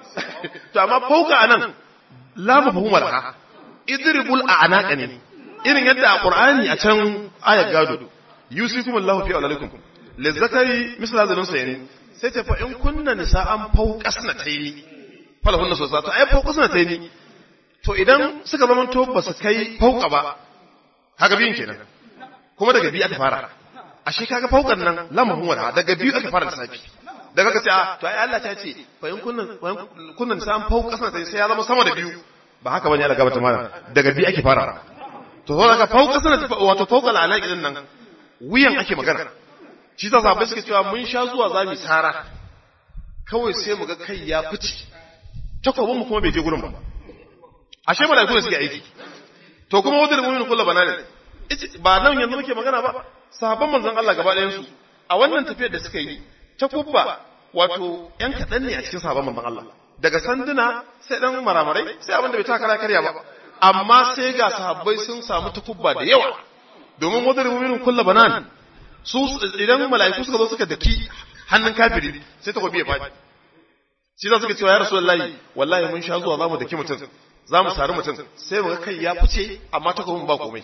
to amma fauka anan la mafhuma laha idribul a'naqa ne irin yadda a qur'ani a can ayat gado yusikum Allahu fi auladikum lizzakari misla zalun sayni sai ta fa in kunna nisa'an fawqasna tayni falahunna sosai to ai fawqasna tayni to idan suka zama to ba su kai fauka ba haka biyun kenan kuma daga biyu aka fara ashe kaga faukan nan lamahun wada daga biyu aka fara lissafi daga ka ce a to ai Allah ta ce fa in kunna kunna nisa'an fawqasna tayni sai ya zama sama da biyu ba haka bane Allah gaba ta mana daga biyu ake fara to zo daga fawqasna wato fawqal alaqi din nan wuyan ake magana shi ta sabai suke cewa mun sha zuwa za mu sara kawai sai mu ga kai ya fice takwabin mu kuma bai je gurin ba ashe malaiku ne suke aiki to kuma wadda mu'minu kullu banane ba nan yanzu muke magana ba sahabban manzon Allah gaba ɗayan su a wannan tafiyar da suka yi takubba wato yan kaɗan ne a cikin sahabban manzon Allah daga sanduna sai dan maramarai sai abin da bai taka karya ba amma sai ga sahabbai sun samu takubba da yawa domin wadda mu'minu kullu banane su idan mala'iku suka zo suka daki hannun kafiri sai ta ya faɗi shi za suka cewa ya rasulullahi wallahi mun sha zuwa zamu daki mutum zamu sari mutum sai muga kai ya fice amma ta ba komai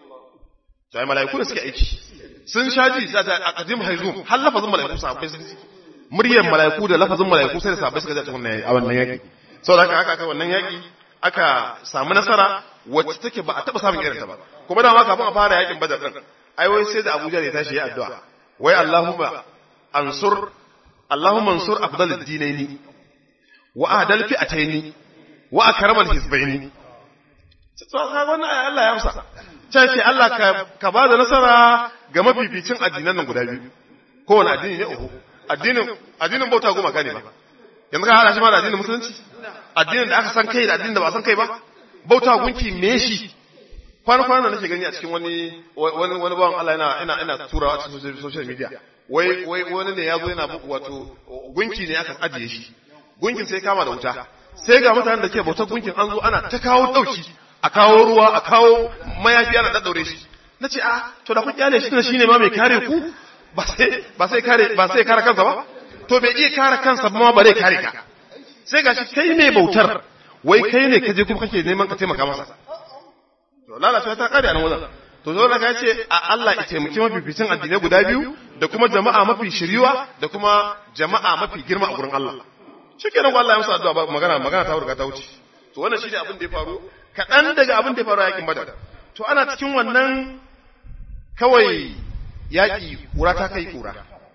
to ai mala'iku da suke aiki sun sha ji za ta aqdim haizum har lafazin mala'iku sahabbai sun muryar mala'iku da lafazin mala'iku sai da sahabbai suka ji a wannan yaki saboda haka haka aka wannan yaki aka samu nasara wacce take ba a taba samun irin ta ba kuma da ma kafin a fara yakin badar din ai wai sai da Abuja ya tashi ya addu'a wai Allahumma ansur Allahumma ansur afdalid dinaini wa ahdal fi'ataini wa akramal hizbaini to ka wannan ai Allah ya amsa sai ce Allah ka ka ba da nasara ga mafificin addinan nan guda biyu kowane addini ne uku addinin addinin bauta goma gane ba yanzu ka hada shi ma da addinin musulunci addinin da aka san kai da addinin da ba san kai ba bauta gunki me shi kwana-kwana da nake gani a cikin wani wani wani bawan Allah yana ina ina turawa a cikin social media wai wai wani ne ya zo yana wato gunki ne aka ajiye shi gunkin sai kama da wuta sai ga mutanen da ke bautar gunkin an zo ana ta kawo dauki a kawo ruwa a kawo mayafi ana daddaure shi nace a to da kun kyale shi shine ma mai kare ku ba sai ba sai kare ba sai kare kansa ba to bai iya kare kansa ba ma bare kare ka sai gashi kai ne bautar wai kai ne kaje kuma kake neman ka taimaka masa to lalacewa ta kare a nan wajen to zo da ce a Allah ya taimaki mafificin addinai guda biyu da kuma jama'a mafi shiriwa da kuma jama'a mafi girma a gurin Allah shikenan ko Allah ya musu addu'a ba magana magana ta riga ta wuce to wannan shine abin da ya faru kaɗan daga abin da ya faru a yakin Badar to ana cikin wannan kawai yaƙi kura ta kai kura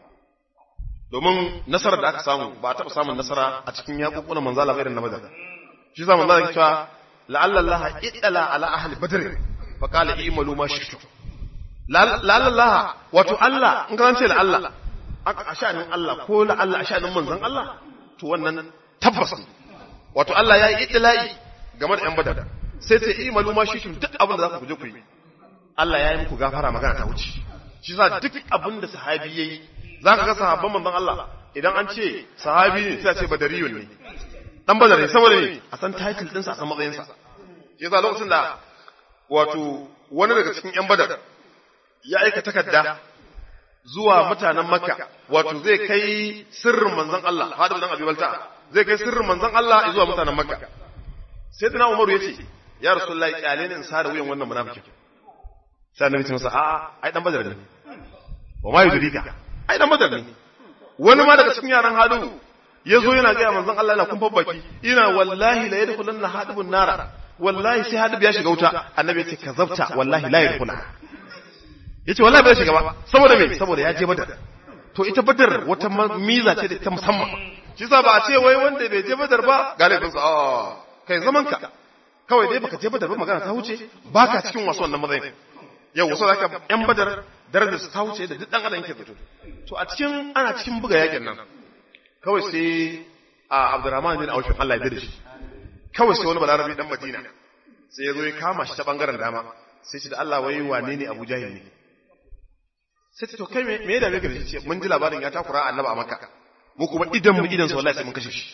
domin nasarar da aka samu ba a taɓa samun nasara a cikin yaƙuƙunan manzala irin na Badar shi za manzala ya cewa la'alla Allah iddala ala ahli badr fa qala i'malu ma shi'tu la'alla Allah wato Allah in ka ce la'alla a sha'anin Allah ko la'alla a sha'anin manzon Allah to wannan tabbas wato Allah ya yi iddala'i game da yan badar sai sai i'malu ma shi'tu duk abin da za ku je ku yi Allah ya yi muku gafara magana ta wuce shi sa duk abin da sahabi yayi zaka ga sahabban manzon Allah idan an ce sahabi ne sai a ce badariyun ne dan badar ne saboda ne a san title ɗinsa a san matsayinsa ya za lokacin da wato wani daga cikin ‘yan badar ya aika takarda zuwa mutanen makka wato zai kai sirrin manzan Allah hadu dan abi balta zai kai sirrin manzan Allah zuwa mutanen makka sai tana umaru ya ce ya rasulullahi kyale ne in sa da wuyan wannan munafikin sai annabi ce masa a'a ai dan badar ne wa ma yudrika ai dan badar ne wani ma daga cikin yaran hadu ya zo yana gaya manzon Allah yana kumfan baki ina wallahi la yadkhulanna hadibun nara wallahi sai hadib ya shiga wuta annabi ya ce kazabta wallahi la yadkhula yace wallahi bai shiga ba saboda me saboda ya je badar to ita badar wata miza ce da ta musamman shi yasa ba a ce wai wanda bai je badar ba galibin sa kai zaman ka kawai dai baka je badar ba magana ta wuce baka cikin wasu wannan matsayin yau wasu zaka yan badar darajar su ta wuce da duk dan adam yake fito to a cikin ana cikin buga yakin nan kawai sai a Abdurrahman bin Auf Allah ya dade shi kawai sai wani balarabi dan Madina sai ya zo ya kama shi ta bangaren dama sai shi da Allah wai wane ne Abu Jahil ne sai to kai me me da me gare shi mun ji labarin ya takura annabi a Makka mu kuma idan mu idan sa wallahi sai mun kashe shi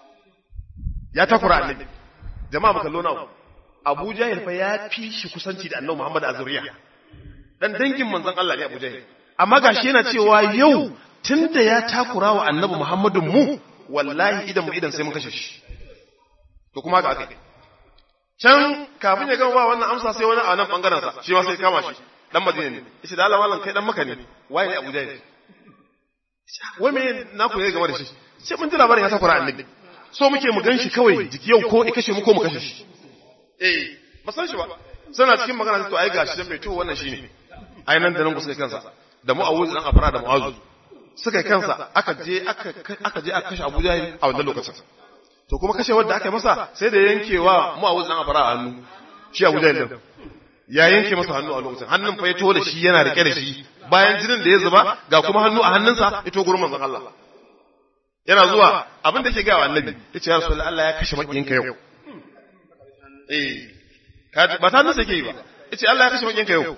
ya takura annabi jama'a mu kallo nawa Abu Jahil fa ya fi shi kusanci da annabi Muhammad a zuriya dan dangin manzon Allah ne Abu Jahil amma gashi yana cewa yau tunda ya takura wa annabi Muhammadun mu wallahi idan mu idan sai mun kashe shi to kuma ga aka can kafin ya gama ba wannan amsa sai wani a nan bangaren sa shi ma sai kama shi dan Madina ne yace da Allah wallan kai dan maka ne waye ne Abu Jahil wai me na ku ne game da shi sai mun ji labarin ya takura annabi so muke mu gan shi kawai jiki yau ko kashe mu ko mu kashe shi eh ba san shi ba suna cikin magana to ai gashi dan mai to wannan shine ai nan da nan kusa kansa da mu'awuz dan afara da mu'azu suka kansa aka je aka aka je aka kashe Abu Jahil a wannan lokacin to kuma kashe wanda aka yi masa sai da yankewa mu'awuz dan afara a hannu shi Abu Jahil din ya yanke masa hannu a lokacin hannun fa ya to da shi yana rike da shi bayan jinin da ya zuba ga kuma hannu a hannunsa ya to gurin manzon Allah yana zuwa abin da ke ga wa annabi yace ya rasulullahi Allah ya kashe makiyinka yau eh ba ta nasa ke yi ba yace Allah ya kashe makiyinka yau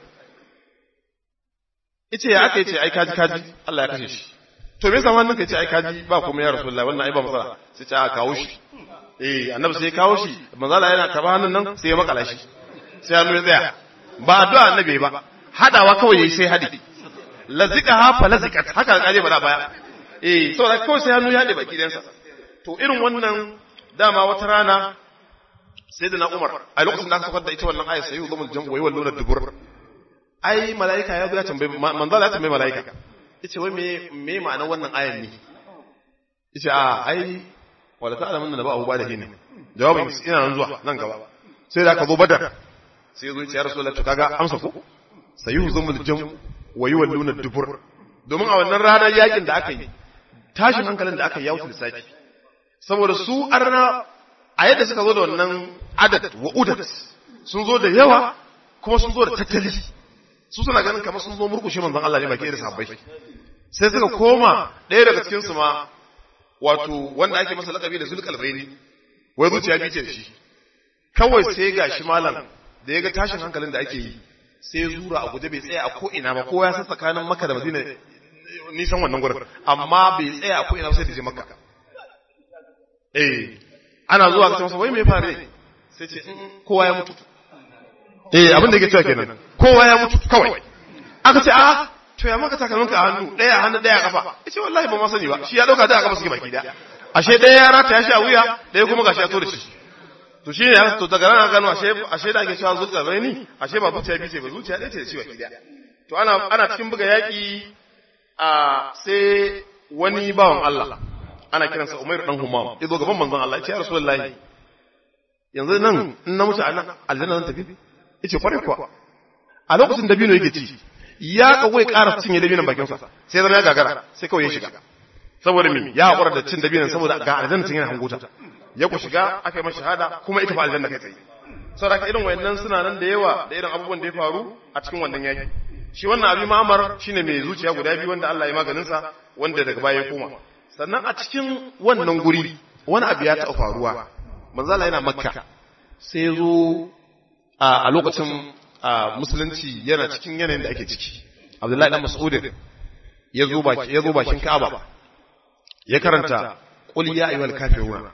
yace ya aka yace ai kaji kaji Allah ya kashe shi to me yasa wannan kai ce ai kaji ba kuma ya rasulullahi wannan ai ba matsala sai ce a kawo shi eh annabi sai ya kawo shi manzo Allah yana karba hannun nan sai ya makala shi sai hannu ya tsaya ba addu'a annabi ba hadawa kawai yayi sai hadi lazika ha fa lazikat haka kaje ba da baya eh saboda kawai sai hannu ya hade baki dansa to irin wannan dama wata rana sai da na Umar a lokacin da aka saukar da ita wannan ayat sai yuzumul jam'u wa yawalluna dubur ai malaika ya zo ya tambaye manzo ya tambaye malaika yace wai me me ma'anar wannan ayan ne yace a ai wala ta'lamun da ba abu ba da hin jawabin ina nan zuwa nan gaba sai da aka zo badar sai zo ya rasulullahi to kaga amsa ko sayuzumul jam'u wa yawalluna dubur domin a wannan ranar yakin da aka yi tashin hankalin da aka yi ya wuce lissafi saboda su arna a yadda suka zo da wannan adad wa udat sun zo da yawa kuma sun zo da tattali su suna ganin kamar sun zo murkushe manzon Allah ne baki da sabbai sai suka koma ɗaya daga cikin su ma wato wanda ake masa lakabi da zulqalbaini wai zuciya bice shi kawai sai gashi malam da ya ga tashin hankalin da ake yi sai ya zura a guje bai tsaya a ko ina ba kowa ya san tsakanin Makka da Madina nisan wannan gurin amma bai tsaya a ko ina sai da je Makka eh ana zuwa ga masa wai me fare sai ce kowa ya mutu eh abin da yake cewa kenan kowa ya mutu kawai aka ce a to ya maka takalmin ka a hannu daya a hannu daya a kafa yace wallahi ba ma sani ba shi ya dauka da a kafa suke baki daya ashe daya ya rata ya shi a wuya daya kuma gashi ya to da shi to shi ne to daga nan gano ashe ashe da ake cewa zuciya bai ni ashe ba zuciya bice ba zuciya ɗaya ce da shi baki daya to ana ana cikin buga yaki a sai wani bawan Allah ana kiransa Umar dan Humam ya zo gaban manzon Allah ya ce ya Rasulullahi yanzu nan in na mutu a nan aljanna zan tafi yace kwarai kuwa a lokacin dabino yake ci ya kawai ƙara cinye dabinon bakin sa sai zama ya gagara sai kawai ya shiga saboda me ya hakura da cin dabinon saboda ga aljanna cin yana hanguta ya ku shiga aka yi masa shahada kuma ita fa aljanna kai tsaye saboda irin wayannan suna nan da yawa da irin abubuwan da ya faru a cikin wannan yaki shi wannan abi ma'amar shine mai zuciya guda biyu wanda Allah ya maganin sa wanda daga baya ya koma sannan a cikin wannan guri wani abu ya taɓa faruwa manzala yana makka sai zo a lokacin musulunci yana cikin yanayin da ake ciki abdullahi dan mas'udin ya zo baki ya zo bakin ka'aba ya karanta qul ya ayyuhal kafirun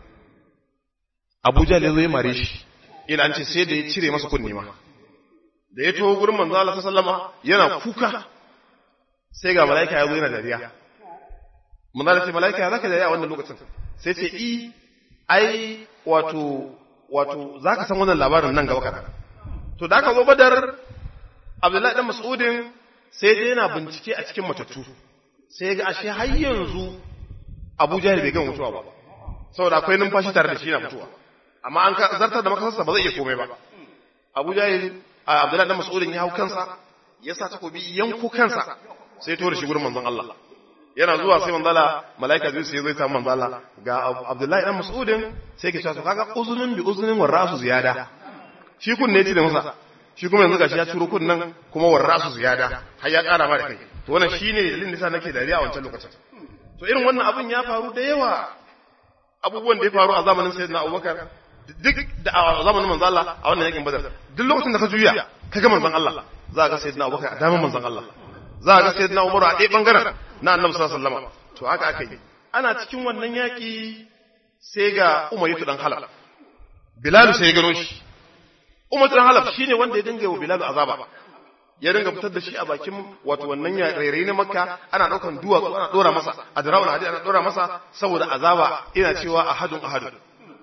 abu jahl ya zo ya mare shi ila an ce sai da ya cire masa kunne ma da ya taho gurin manzo Allah sallama yana kuka sai ga malaika ya zo yana dariya manzo Allah ce malaika ya zaka dariya a wannan lokacin sai ce i ai wato wato zaka san wannan labarin nan gaba kadan to da aka zo badar Abdullahi dan Mas'udin sai dai yana bincike a cikin matattu sai ga ashe har yanzu Abu Jahl bai gama mutuwa ba saboda akwai numfashi tare da shi yana mutuwa amma an ka zartar da makasarsa ba zai iya komai ba Abu Jahl Abdullahi dan Mas'udin ya hau kansa ya sa takobi yanko kansa sai to da shi gurin manzon Allah yana zuwa sai manzala malaika zai sai zai samu manzala ga Abdullahi dan Mas'udin sai ke cewa kaga uzunin bi uzunin wa rasu ziyada shi kun ne ci da masa shi kuma yanzu gashi ya ciro kun nan kuma wa rasu ziyada har ya kara ma da kai to wannan shine dalilin da sa nake dariya a wancan lokacin to irin wannan abun ya faru da yawa abubuwan da ya faru a zamanin sayyidina Abubakar duk da a zamanin manzon Allah a wannan yakin Badar duk lokacin da ka juya ka ga manzon Allah za ka ga sayyidina Abubakar a daman manzon Allah za ka ga sayyidina Umar a ɗaya bangaren na Annabi sallallahu alaihi wasallam to haka aka yi ana cikin wannan yaki sai ga Umayyatu dan Halal Bilal sai ya gano shi Umar dan Halal shine wanda ya dinga wa Bilal azaba ya ringa fitar da shi a bakin wato wannan ya rairayi na makka ana daukan duwatsu ana dora masa a dirawun hadi ana dora masa saboda azaba ina cewa ahadun ahadun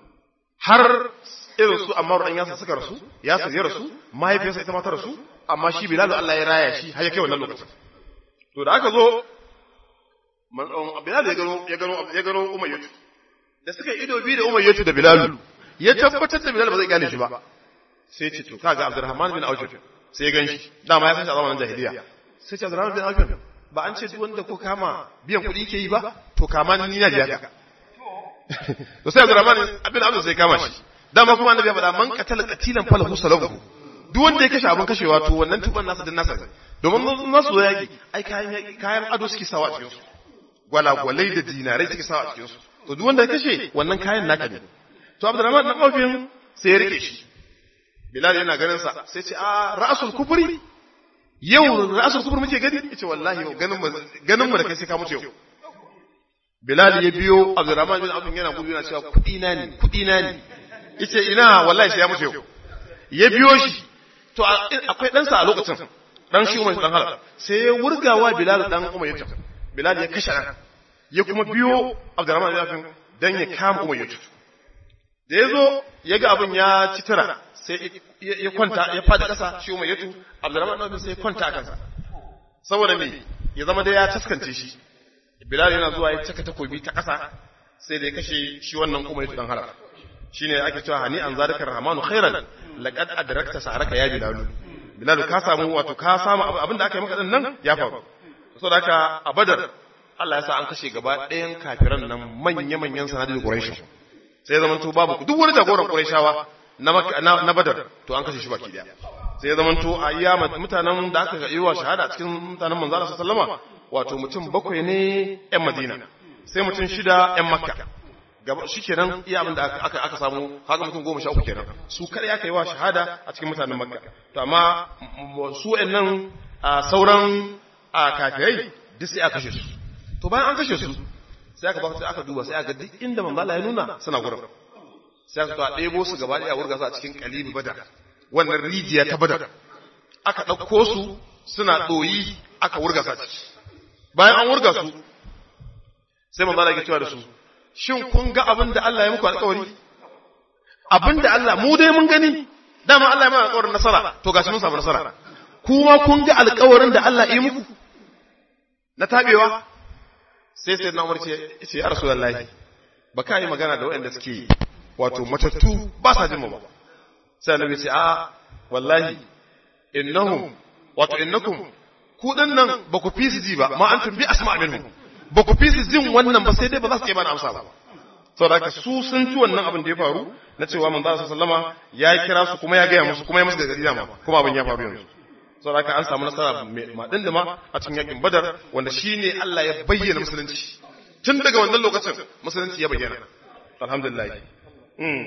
har irin su amma an yasa suka rasu ya ya rasu mahaifiyarsa ita ma ta rasu amma shi bilal Allah ya raya shi har ya kai wannan lokacin to da aka zo bilal ya gano ya gano ya gano umayyatu da suka ido biyu da umayyatu da bilal ya tabbatar da bilal ba zai gane shi ba sai ce to kaga abdurrahman bin auf sai ya ganshi dama ya san shi a zamanin jahiliya sai ce abdurrahman bin auf ba an ce duk wanda ko kama biyan kuɗi ke yi ba to kama ni na jiya ka to sai abdurrahman bin auf sai kama shi dama kuma annabi ya faɗa man qatala qatilan falahu salahu duk wanda ya kashe abin kashewa to wannan tuban nasa din nasa domin nasu zo yaki ai kayan kayan ado suke sawa a cikin su gwalagwalai da dinarai suke sawa a cikin su to duk wanda ya kashe wannan kayan naka ne to abdurrahman dan aufin sai ya rike shi bilal yana ganin sa sai ce a ra'asul kufri yau ra'asul kufri muke gani yace wallahi ganin mu ganin mu da kai sai ka mutu yau bilal ya biyo abdurrahman bin aufin yana gudu yana cewa kudi na ne kudi na ne yace ina wallahi sai ya mutu yau ya biyo shi to akwai ɗansa a lokacin ɗan shi umar ɗan halar sai ya wurgawa bilal ɗan umar yata bilal ya kashe ɗan ya kuma biyo abdurrahman bin aufin dan ya kama umar yata da ya zo ya ga abin ya ci tura sai ya kwanta ya fada ƙasa shi umar yatu abdurrahman bin aufin sai ya kwanta a kansa saboda me ya zama da ya taskance shi bilal yana zuwa ya caka takobi ta ƙasa sai da ya kashe shi wannan umar yatu ɗan halar shine ake cewa hani an zalika rahmanu khairan laqad adrakta saharaka ya bilalu bilalu ka samu wato ka samu abin da aka yi maka din nan ya faru saboda haka a badar Allah ya sa an kashe gaba ɗayan kafiran nan manya manyan sanadin quraish sai ya zamanto babu duk wani jagoran quraishawa na na badar to an kashe shi baki daya sai ya zamanto a iya mutanen da aka yi wa shahada cikin mutanen manzo Allah sallama wato mutum bakwai ne yan Madina sai mutum shida yan Makka gaba shi kenan iya abin da aka aka samu kaga mutum goma sha uku kenan su kada aka yi wa shahada a cikin mutanen makka to amma su nan sauran kafirai duk sai aka kashe su to bayan an kashe su sai aka ba aka duba sai aka duk inda manzo Allah ya nuna suna gurin sai aka to a ɗebo su gaba ɗaya wurga su a cikin kalibi badar wannan rijiya ta badar aka ɗauko su suna ɗoyi aka wurga su a ciki bayan an wurga su sai manzo Allah ya cewa da su shin kun ga abin da Allah ya muku alƙawari abin da Allah mu dai mun gani dama Allah ya mana alƙawarin nasara to gashi mun samu nasara kuma kun ga alƙawarin da Allah ya yi muku na tabewa sai sai na umarce ce ya rasulullahi ba ka yi magana da waɗanda suke wato matattu ba sa jin mu ba sai annabi ce a wallahi innahum wato innakum ku nan ba ku fi su ji ba ma antum bi asma minhum ba ku fi su jin wannan ba sai dai ba za su iya bani amsa ba saboda haka su sun ci wannan abin da ya faru na cewa manzo sallama ya kira su kuma ya gaya musu kuma ya musu gargadi dama kuma abin ya faru yanzu saboda haka an samu nasara ma dindima a cikin yakin badar wanda shine Allah ya bayyana musulunci tun daga wannan lokacin musulunci ya bayyana alhamdulillah mm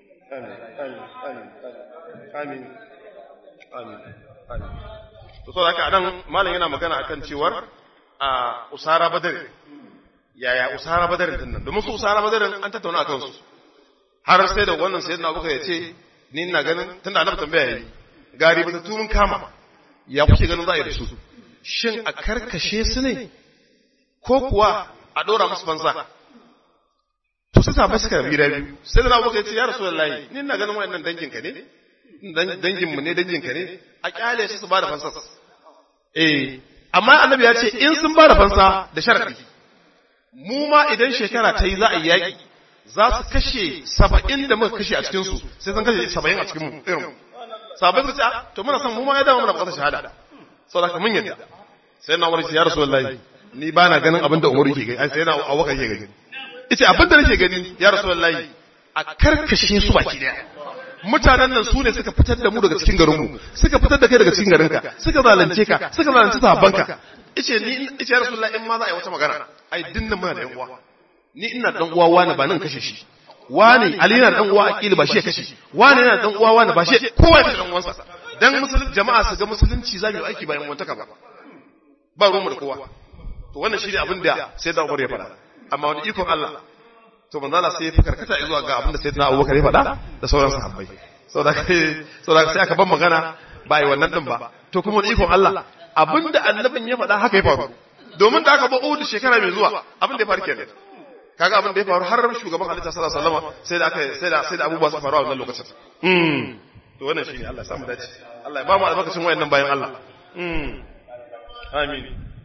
amin amin amin to saboda haka anan malam yana magana akan cewar a usara badar yaya usara badar din nan domin su usara badar an tattauna akan su har sai da wannan sayyidina abubakar ya ce ni ina ganin tunda annabi tambaya yayi gari ba tu mun kama ya kuke ganin za a yi da su shin a karkashe su ne ko kuwa a dora musu fansa to sai sabai suka bi biyu sai da abubakar ya ce ya rasulullahi ni ina ganin wayannan dangin ka ne dangin mu ne dangin ka ne a kyale su su ba da fansa eh amma annabi ya ce in sun ba da fansa da sharadi mu ma idan shekara ta yi za a yi yaƙi za su kashe saba'in da muka kashe a cikinsu sai sun kashe saba'in a cikin mu irin saba'in su ce to muna son mu ma ya dama muna bukatar shahada sau da mun yadda sai na wani ya rasu wallahi ni ba na ganin abin da umaru ke gani sai na awaka ke gani ita abin da nake gani ya rasu wallahi a karkashe su baki daya mutanen nan su ne suka fitar da mu daga cikin garinmu suka fitar da kai daga cikin garinka suka zalunce ka suka zalunce sahabbanka ice ni ice ya rasulullahi in ma za a yi wata magana ai dinnan muna da yan uwa ni ina dan uwa wani ba nan kashe shi wani ali yana dan uwa akili ba shi ya kashe wani yana dan uwa wani ba shi kowa ya dan uwansa dan musulunci jama'a su ga musulunci za mu yi aiki bayan wantaka ba ba ruwanmu da kowa to wannan shi ne abin da sai da Umar ya faɗa amma wani ikon Allah to manzo Allah sai ya fi karkata zuwa ga abin da sayyidina Abubakar ya faɗa da sauran sahabbai saboda saboda sai aka ban magana ba yi wannan din ba to kuma da ikon Allah abinda annabin ya faɗa haka ya faru domin da aka ba Uhud shekara mai zuwa abin da ya faru kenan kaga abin da ya faru har shugaban halitta sallallahu alaihi wasallam sai da aka sai da sai da abubuwa su faru a wannan lokacin mm to wannan shine Allah ya samu dace Allah ya ba mu albarkacin wayannan bayan Allah mm amin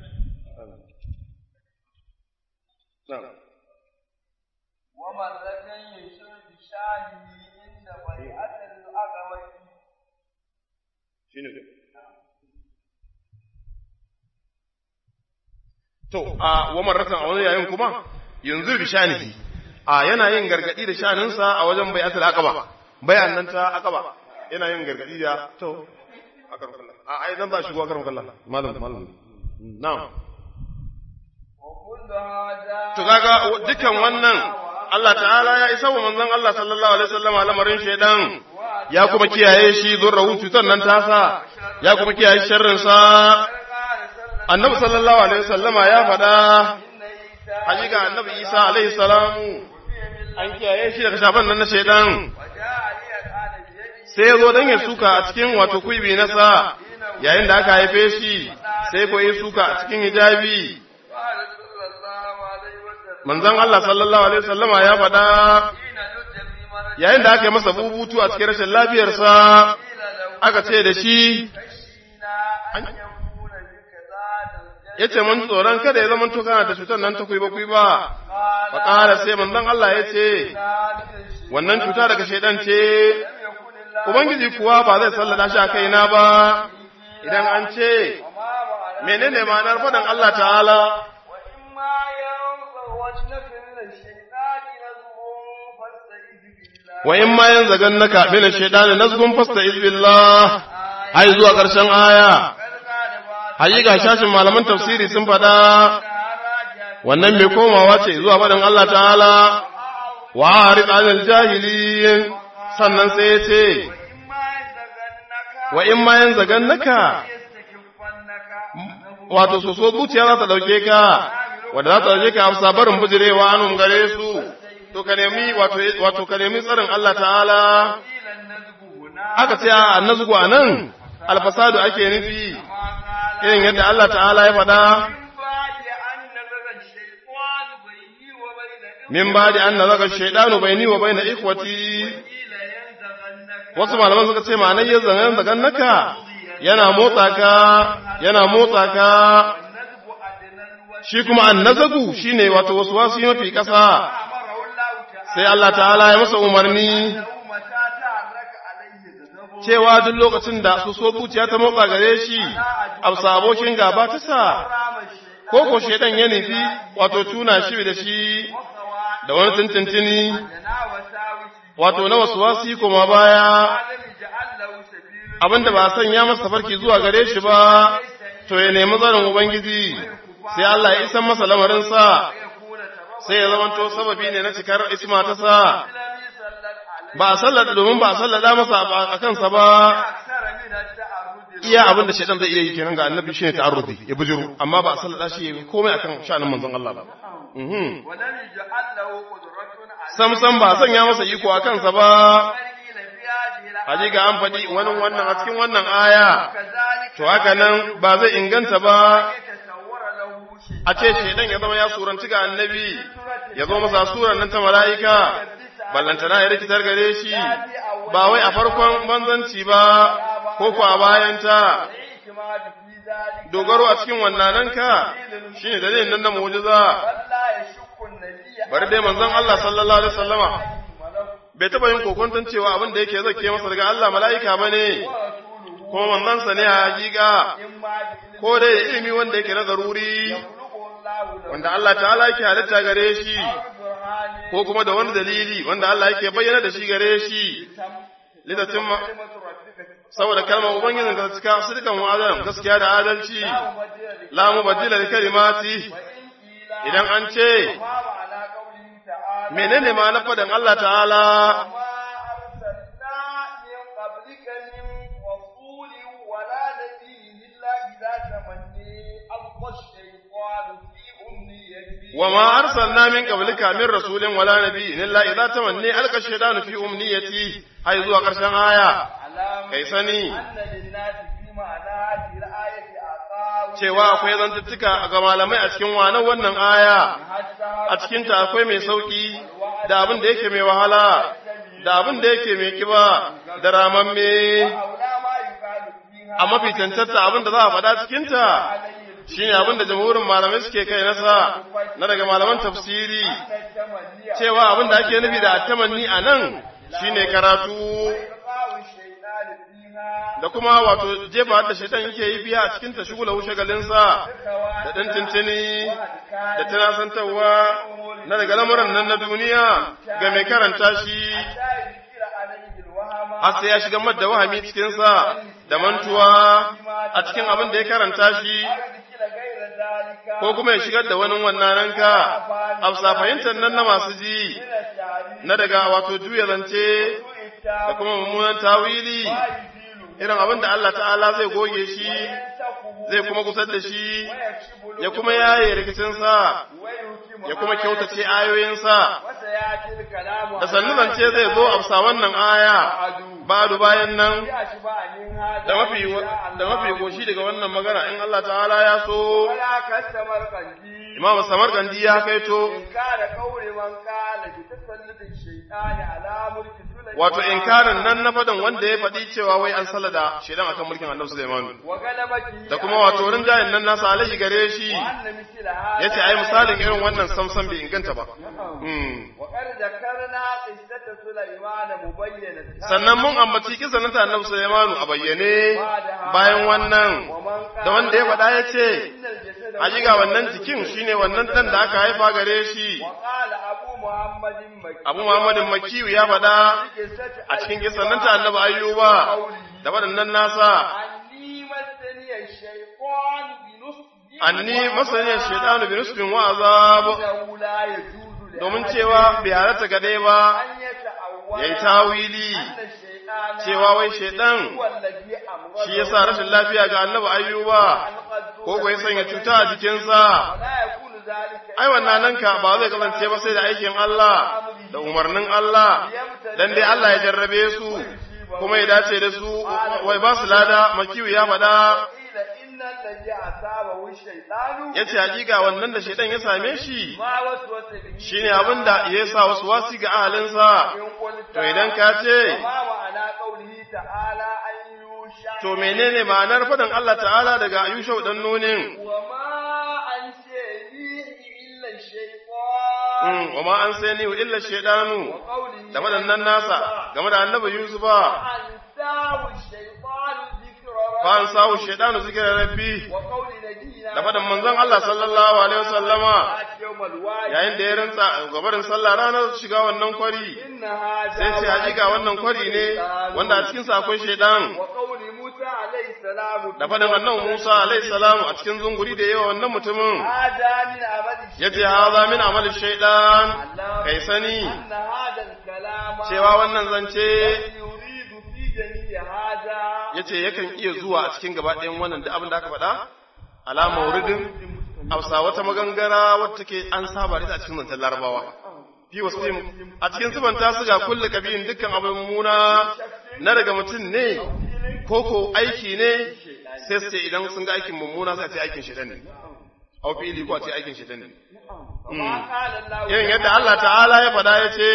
na'am ومرة يشير بشانه عند بيعة العقبة shine dai to a wa marratan a wani yayin kuma yanzu bi shanihi a yana yin gargadi da shaninsa a wajen bai'atul aqaba bayan nan ta aqaba yana yin gargadi da to akar kallah a ai dan za shigo akar kallah malam malam na'am وكل هذا to kaga dukan wannan Allah ta'ala ya isa wa manzon Allah sallallahu alaihi wasallam lamarin shaidan ya kuma kiyaye shi zurrahu cutar nan tasa ya kuma kiyaye sharrin sa قال صلى annabi sallallahu alaihi wasallama ya faɗa إن عيسى hakika annabi Isa alaihi salamu an kiyaye shi daga shafan nan na shaidan وجاء لي الآن بيده sai ya zo dan ya suka a cikin wato kuibi na sa yayin da aka haife shi sai ko ya suka a cikin hijabi قال صلى الله عليه وسلم manzon Allah sallallahu alaihi wasallama ya faɗa حين لج في مرض yayin da aka yi masa bubutu a cikin rashin lafiyarsa قيل له aka ce da shi خشينا أن يكون بك ذات الجنة ya ce mun tsoron kada ya zama kana da cutar nan ta kuiba kuiba قال fa ƙara sai manzon Allah ya ce ذلك الشيء wannan cuta daga shaidan ce لم يكن الله ubangiji kuwa ba zai sallada shi a kaina ba idan an ce وما معنى menene ma'anar faɗin Allah ta'ala وإما ينزغنك من الشيطان نزغ فاستعذ بالله wa in ma yanzagannaka min ash-shaytani nazghun fasta'iz billah ai zuwa ƙarshen aya قد قال بعض hakika shashin malaman tafsiri sun faɗa راجع wannan mai komawa ce zuwa faɗin Allah ta'ala wa arid anil jahiliyin sannan sai ya ce وإما ينزغنك wa in ma yanzagannaka يستكفنك wato so so zuciya za ta dauke ka wanda za ta dauke ka amsa barin bujirewa anum gare su to ka nemi wato wato ka nemi tsarin Allah ta'ala قيل النزغ هنا aka ce a annazgu anan alfasadu ake nufi ما قال irin yadda Allah ta'ala ya faɗa من بعد أن نزغ الشيطان بيني وبين min ba'di an nazaga shaytanu baini wa baina ikhwati قيل ينزغنك wasu malaman suka ce ma'anar yin zanen zagan naka yana motsa ka yana motsa ka النزغ أدنى الوجه shi kuma annazagu shine wato wasu wasu mafi ƙasa أمره الله تعالى sai Allah ta'ala ya masa umarni لو متى تعرك عليه ذنبه cewa duk lokacin da su so zuciya ta motsa gare shi amsa abokin gaba ta sa رام الشيطان ko ko shedan ya nufi wato tuna shi da shi وقوى da wani tintintini لنا وساوس wato na wasu wasi kuma baya عدم جعل له سبيل abinda ba a sanya masa farki zuwa gare shi ba to ya nemi tsarin ubangiji sai Allah ya isan masa lamarinsa يكون تبرع sai ya zamanto sababi ne na cikar isma ta sa لم يسلل عليه ba a sallada domin ba a sallada masa a kansa ba أكثر من التعرض iya abin da shaitan zai iya yi kenan ga annabi shine ta'arrudi ya bujuru amma ba a sallada shi ya yi komai akan sha'anin manzon Allah ba mhm ولم يجعل له قدرة على sam sam ba a sanya masa iko a kansa ba قيل في هذه الآية hajiga an faɗi wani wannan a cikin wannan aya كذلك to haka nan ba zai inganta ba يتصور له شيء a ce shaidan ya zama ya suranci ga annabi ya zo masa suran nan ta mala'ika ballantana ya rikitar gare shi ba wai a farkon banzanci ba ko ko a bayanta الاعتماد في ذلك dogaro a cikin wannan ka shine dalilin nan na mu'jiza بل لا يشك النبي bari dai manzon Allah sallallahu alaihi wasallama ملك bai taba yin kokonton cewa abin da yake zake masa daga Allah mala'ika bane ورسوله kuma manzon sa ne a hakika إما بإذن ko dai da ilimi wanda yake na zaruri يخلقه الله له wanda Allah ta'ala yake halitta gare shi برهان ko kuma da wani dalili wanda Allah yake bayyana da shi gare shi litacin ma كلمة ربك saboda kalmar ubangijin ka cika sirkan wa'azan gaskiya da adalci لا مبدل la mubaddila li kalimati وإن قيل idan an ce ما معنى قوله تعالى menene ma na faɗin Allah ta'ala وما أرسلنا من قبلك من رسول ولا نبي إلا إذا تمنى ألقى الشيطان في أمنيته wa ma arsalna min qablika min rasulin wala nabiyyin illa idza tamanni alqa shaytanu fi umniyati hay zuwa karshen aya واعلم kai sani أن للناس في معنى هذه الآية أقاويل cewa akwai zantuttuka ga malamai a cikin wanan wannan aya حتى a cikinta akwai mai sauki da abin da yake mai wahala da abin da yake mai kiba da ramamme أولى ما يقال فيها a mafi cancanta abin da za a faɗa cikinta shine abin da jamhurin malamai suke kai nasa na daga malaman tafsiri أن التمني cewa abin da ake nufi da tamanni a nan shine karatu إلقاء الشيطان فيها da kuma wato jefa da shaitan yake yi biya a cikin ta shugula shagalinsa da ɗan tintini da tunasantarwa na daga lamuran nan na duniya ga mai karanta shi حتى يذكر عليه الوهم har sai ya shiga madda wahami cikinsa da mantuwa a cikin abin da ya karanta shi يذكر غير ذلك ko kuma ya shigar da wani wannan ranka afsa fahimtar nan na masu ji من التعليم na daga wato juya zance da kuma mummunan tawili irin abin da Allah ta'ala zai goge shi zai kuma kusar da shi ya kuma yaye rikicinsa ya kuma kyautace ayoyinsa da sannu zance zai zo a wannan aya badu bayan nan da mafi da mafi goshi daga wannan magana in Allah ta'ala ya so Imam Samarkandi ya kaito wato inkarin nan na fadan wanda ya faɗi cewa wai an salada shedan akan mulkin Annabi Sulaiman da kuma wato rinjayen nan nasa alaihi gare shi yace ai misalin irin wannan samsam bai inganta ba sannan mun ambaci kisan ta Annabi Sulaiman a bayyane bayan wannan da wanda ya faɗa yace ga wannan jikin shine wannan dan da aka haifa gare shi Abu Muhammadin Makiyu ya faɗa a cikin kisan nan ta Annabi Ayyuba da waɗannan nasa anni masaniyar shaidanu bi nusbin wa azab domin cewa bai halatta gade ba yayi tawili cewa wai shaidan shi yasa rashin lafiya ga Annabi Ayyuba ko ko ya sanya cuta a jikinsa ai wannan nan ka ba zai kasance ba sai da aikin Allah da umarnin Allah dan dai Allah ya jarrabe su kuma ya dace da su wai ba su lada makiyu ya faɗa ya ce hakika wannan da shaidan ya same shi shine abin da ya sa wasu wasi ga ahalinsa to idan ka ce to menene ma'anar faɗin Allah ta'ala daga Ayushau dan nunin wa ma an sai ni illa shaydanu da wadannan nasa game da annabi Yusufa fa an sawu shaydanu zikra rabbi da fadan manzon Allah sallallahu alaihi wasallama yayin da ya rantsa gabarin sallah ranar shiga wannan kwari sai ce hakika wannan kwari ne wanda a cikin sa akwai shaydan da faɗin annan Musa alaihi salamu a cikin zunguri da yawa wannan mutumin ya ce haza min amali shaidan kai sani cewa wannan zance ya ce yakan iya zuwa a cikin gaba ɗayan wannan da abin da aka faɗa alama wuridin hausa wata magangara wata take an saba da a cikin zancen larabawa fi wasu a cikin subanta su ga kulle kabiyin dukkan abin muna na daga mutum ne koko aiki ne sai su ce idan sun ga aikin mummuna sai a ce aikin shaitan ne au fili ko a ce aikin shaitan ne irin yadda Allah ta'ala ya faɗa ya ce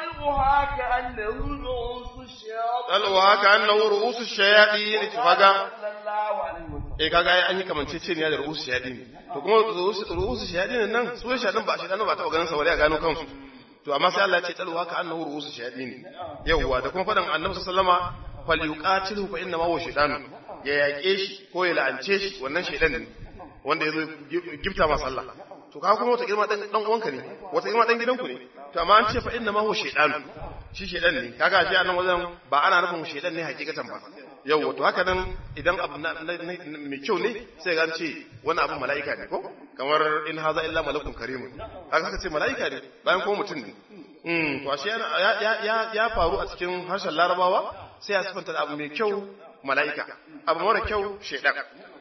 Talwa haka annahu ru'usu shayaɗi ne faga eh kaga an yi kamanceceniya da ru'usu shayaɗi ne to kuma ru'usu shayaɗi nan su shayaɗin ba shayaɗin ba taɓa ganin sa wani a gano kansu to amma sai Allah ya ce talwa haka annahu ru'usu shayaɗi ne yawwa da kuma faɗin annabi sallama falyuqatilu fa inna ma huwa shaytan ya yaƙe shi ko ya la'ance shi wannan shaytan ne wanda yazo gifta ma sallah to ka kuma wata girma dan dan uwanka ne wata girma dan gidanku ne to amma an ce fa inna ma huwa shaytan shi shaytan ne kaga shi anan wajen ba ana nufin shaytan ne hakikatan ba yau to haka nan idan abu mai kyau ne sai ga ce wani abu mala'ika ne ko kamar in haza illa malakun karimun kaga haka ce mala'ika ne bayan kuma mutum ne mm to ashe ya ya faru a cikin harshen larabawa sai ya sifanta abu mai kyau mala'ika abu mara kyau shaidan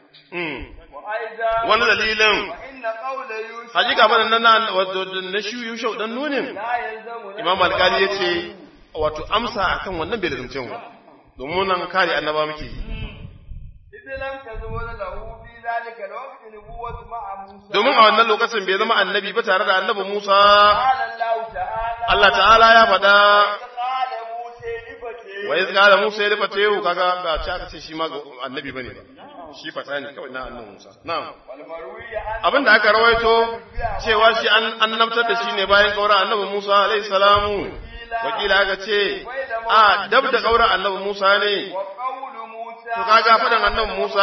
wani dalilin hakika bane nan na shuyu shau dan nunin imam alkali ya ce wato amsa akan wannan bai da mu domin nan kare annaba muke إذ لم تزول له في ذلك الوقت نبوة مع موسى domin a wannan lokacin bai zama annabi ba tare da annabi Musa قال الله تعالى Allah ta'ala ya faɗa قال موسى لفتيه wa iz qala Musa ya fate kaga ba ci aka ce shi ma ga annabi bane ba shi fata ne kawai na annabi Musa na'am والمروي عن abin da aka rawaito cewa shi an annabtar da shi ne bayan kaura annabi Musa alaihi salamu wakila aka ce a dab da kaura annabi Musa ne وقول موسى to kaga fadan annabi Musa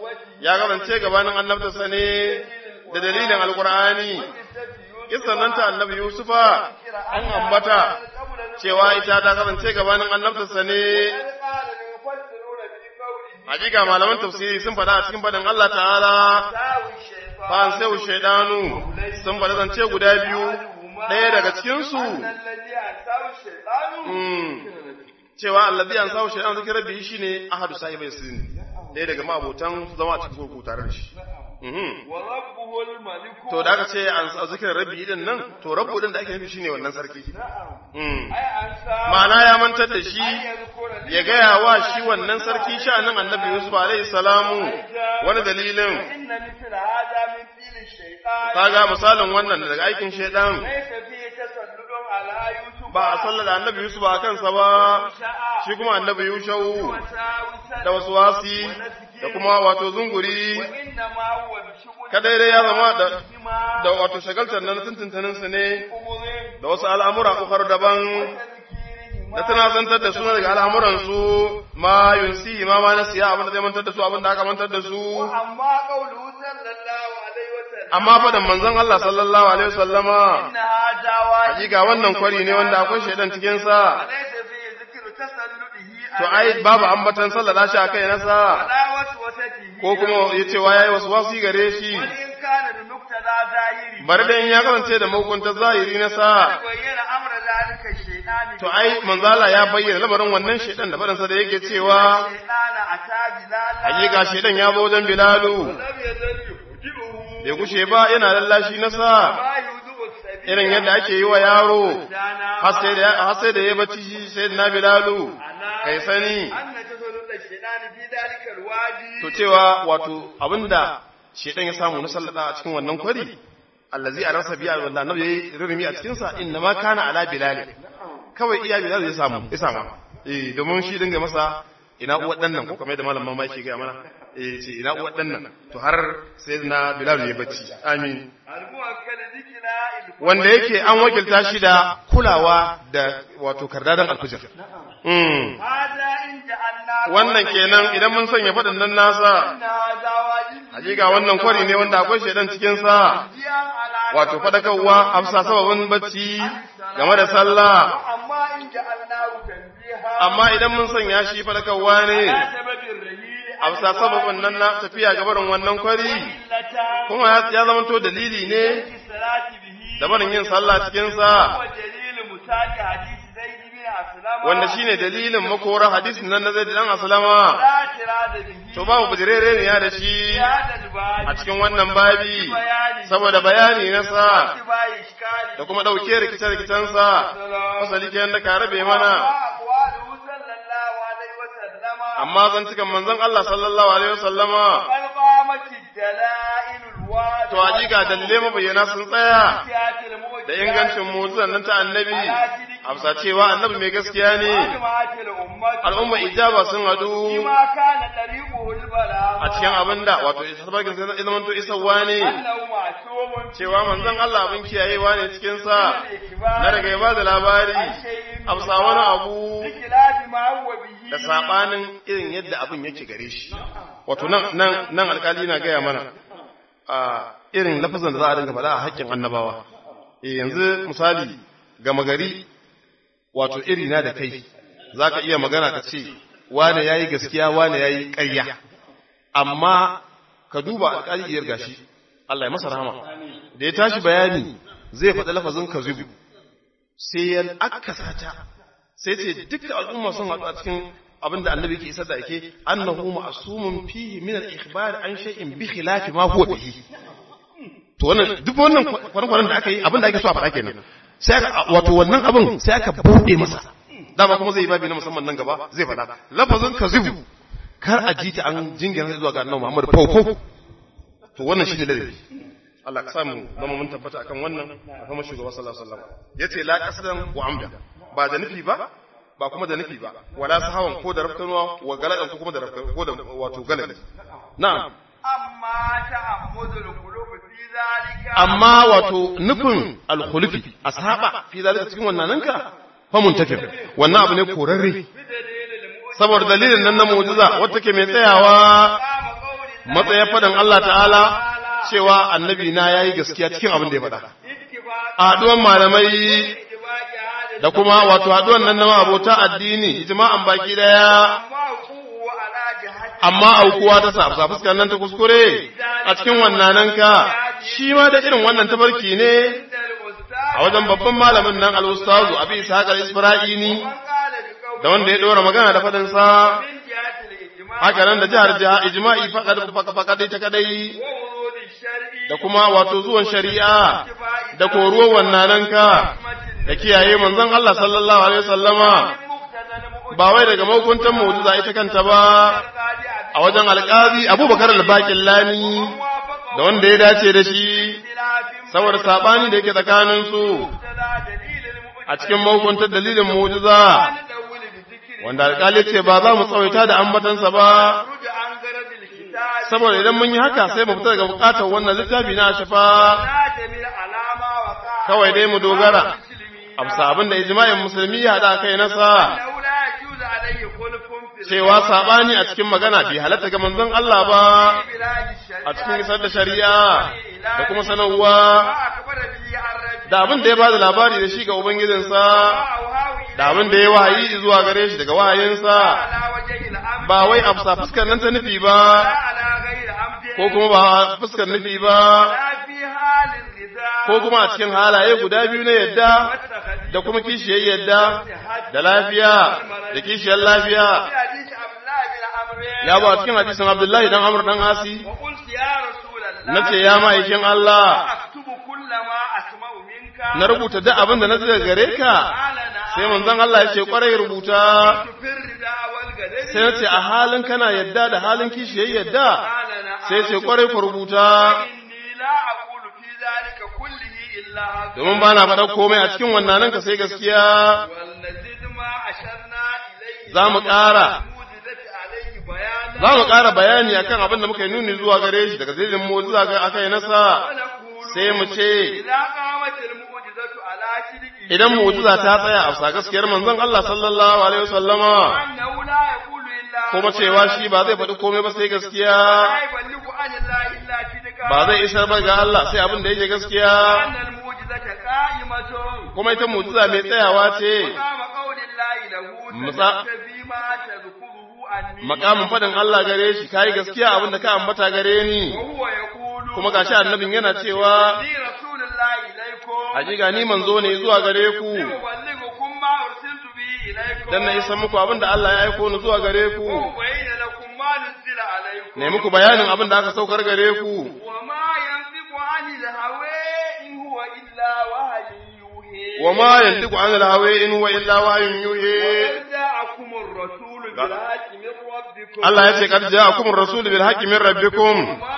ya gabance gabanin annabtarsa ne da dalilin alqur'ani kisan nan ta annabi Yusufa an ambata cewa ita ta kasance gabanin annabtarsa ne قال المفسرون في قوله hakika malaman tafsiri sun faɗa a cikin faɗin Allah ta'ala ساوي الشيطان fa sai shaidanu sun faɗa zance guda biyu ɗaya daga cikin su أن الذي أنساه الشيطان mm, cewa allazi an sawo shaidan zikin rabbi shine ahadu sahibai sin ɗaya daga mabotan zama a cikin kurkuku tare da shi Mhm. وربه الملك to da aka ce an sa zikirin rabbi din nan to rabbu din da ake nufi shine wannan sarki Mm. أي أنساه ma'ana ya mantar da shi أن يذكر لي ya gaya wa shi wannan sarki sha'anin annabi Yusuf alaihi salamu wani dalilin إن مثل هذا من فيل الشيطان kaga misalin wannan daga aikin shaidan ليس فيه تسلط على يوسف ba a sallar da annabi Yusuf a kansa ba shi kuma annabi Yushau وساوسا da wasu wasi da kuma wato zunguri وإنما هو بشغل kadai dai ya zama da بما da wato shagaltar nan tuntuntunin su ne أمر da wasu al'amura ukar daban وتذكيرهما da tunasantar da su daga al'amuran su ma yunsi ma ma na siya abin da zai mantar da su abin da aka mantar da su أما قوله صلى الله عليه وسلم amma fadan manzon Allah sallallahu alaihi wasallama إن هذا واجب hakika wannan kwari ne wanda akwai shaidan cikin sa وليس فيه ذكر تسلطه to ai babu ambatan sallallahu shi akai nasa على وسوسته ko kuma yace wa yayi wasu wasi gare shi وإن كان بمقتضى ظاهره bari da in ya kasance da mahukunta zahiri na sa بين أمر ذلك الشيطان to ai manzala ya bayyana lamarin wannan shaidan da fadansa da yake cewa الشيطان أتى بلالا hakika shaidan ya zo wajen bilalu لم يزل يفجئه bai gushe ba yana lallashi na sa ما يوجب السبيل irin yadda ake yi wa yaro دانا har sai da har sai da ya bacci shi sai na bilalu kai sani أن تسلط الشيطان في ذلك الوادي to cewa wato abinda shedan ya samu na sallada a cikin wannan kwari allazi arasa biya wanda annabi yayi rurumi a cikin sa inna ma kana ala bilal kawai iya bilal ya samu ya samu eh domin shi dinga masa ina uwar dan nan ko kamar da malam mama yake ga mana eh ce ina uwar dan nan to har sai na bilal ya bacci amin المؤكد ذكر wanda yake an wakilta shi da kulawa da wato kardadan alfijir mm هذا إن جعلنا wannan kenan idan mun sanya faɗin nan nasa أن هذا واجب hakika wannan kwari ne wanda akwai shaidan cikin sa جيا على wato fadakarwa amsa sababin bacci game da sallah أما إن جعلناه تنبيها amma idan mun sanya shi fadakarwa ne على سبب الرهيل amsa sababin nan na tafiya gabarin wannan kwari إلتا kuma ya ya zamanto dalili ne في الصلاة به da barin yin sallah cikin sa ودليل مساك حديث زيد بن أسلم wanda shine dalilin makorar hadisin nan na zai dan aslama لا اعتراض به to babu bujirere ne ya da shi في هذا الباب a cikin wannan babi saboda bayani na sa اتباع إشكال da kuma ɗauke rikice-rikicen sa fasali kenan da ka rabe mana أقواله صلى الله عليه وسلم amma zantukan manzon Allah sallallahu alaihi wasallama بل قامت الدلائل الواضحة to hakika dalilai mabayyana sun tsaya والآيات الموجزة da ingancin mu'jizan nan ta annabi amsa cewa annabi mai gaskiya ne وأجمعت الأمة al'umma ijaba sun hadu فيما كان طريقه البلاغ a cikin abinda wato sabakin sai ya zamanto isarwa ne أنه معصوم cewa manzon Allah abin kiyayewa ne cikin sa na daga ya bada labari amsa wani abu بخلاف ما هو به da sabanin irin yadda abin yake gare shi wato nan nan nan alkali na gaya mana a irin lafazan da za a dinga faɗa a haƙƙin annabawa eh yanzu misali gama gari wato iri na da kai zaka iya magana ka ce wane yayi gaskiya wane yayi ƙarya amma ka duba alkali iyar gashi Allah ya masa rahama da ya tashi bayani zai faɗi lafazin kazibu sai ya akasa ta sai ce dukkan al'umma sun haɗu a cikin abinda annabi ke isar da ake annahu ma'sumun fihi min al-ikhbar an shay'in bi khilafi ma huwa bihi to wannan duk wannan kwanan da aka yi abinda ake so a faɗa kenan sai aka wato wannan abin sai aka bude masa dama kuma zai yi babi na musamman nan gaba zai faɗa lafazin kazibu kar a ji ta an jingina zuwa ga annabi Muhammad fau to wannan shine ladabi Allah ka samu zama mun tabbata akan wannan a kuma shugaba sallallahu alaihi wasallam yace la qasdan wa amda ba da nufi ba ba kuma da nufi ba wala sahawan ko da rafkanuwa wa galadan ko kuma da rafkan ko da wato galadi na'am amma ta'ammudul qulub fi zalika amma wato nufin alkhulufi ashaba fi zalika cikin wannan nanka fa muntafir wannan abu ne korarre saboda dalilin nan na mu'jiza wacce ke mai tsayawa matsayin fadan Allah ta'ala cewa annabi na yayi gaskiya cikin abin da ya faɗa a haɗuwan malamai da kuma wato haɗuwan nan na abota addini ijma'an baki daya amma aukuwa ta sa sa fuskar nan ta kuskure a cikin wannan nan ka shi ma da irin wannan tabarki ne a wajen babban malamin nan al-ustazu abi ishaq al-isfira'ini da wanda ya dora magana da fadin sa haka nan da jihar jiha ijma'i faqad faqad ta kadai da kuma wato zuwan shari'a da koruwar wannan nan ka da kiyaye manzon Allah sallallahu alaihi wasallama ba wai daga mahukuntan mu'jiza ita kanta ba a wajen alƙazi abubakar al-baƙin lami da wanda ya dace da shi saboda saɓani da yake tsakaninsu a cikin mahukuntar dalilin mu'jiza wanda alƙali ce ba za mu tsawaita da ambatansa ba saboda idan mun yi haka sai mu fita daga bukatar wannan littafi na shafa kawai dai mu dogara a bisa abin da ijma'in musulmi ya haɗa kai nasa cewa sabani a cikin magana bai halatta ga manzon Allah ba a cikin isar da shari'a da kuma sanarwa da abin da ya bada labari da shi ga ubangijinsa da abin da ya wahayi zuwa gare shi daga wahayinsa ba wai a fusa fuskar nan ta nufi ba ko kuma ba fuskar nufi ba ko kuma a cikin halaye guda biyu na yadda da kuma kishiyar yadda da lafiya da kishiyar lafiya ya ba cikin hadisin Abdullahi dan Amr dan Asi nace ya ma'aikin Allah na rubuta duk abin da na ji daga gare ka sai manzon Allah ya ce kwarai rubuta sai nace a halin kana yadda da halin kishiyar yadda sai ce kwarai ku rubuta domin ba na faɗa komai a cikin wannan ka sai gaskiya za mu ƙara za mu ƙara bayani akan abin da muka yi nuni zuwa gare shi daga zirin mu zuwa ga aka yi nasa sai mu ce idan mu'jiza ta tsaya a sa gaskiyar manzon Allah sallallahu alaihi wasallama kuma cewa shi ba zai faɗi komai ba sai gaskiya ba zai isar ba ga Allah sai abin da yake gaskiya kuma ita mu'jiza mai tsayawa ce makamin faɗin Allah gare shi kai gaskiya abin da ka ambata gare ni kuma gashi annabin yana cewa hakika ni manzo ne zuwa gare ku dan na isa muku abin da Allah ya aiko ni zuwa gare ku ne muku bayanin abin da aka saukar gare ku wa ma yantiqu an al-hawa in huwa illa wahyun yuhi Allah ya ce kad ja'akum ar-rasul bil haqqi min rabbikum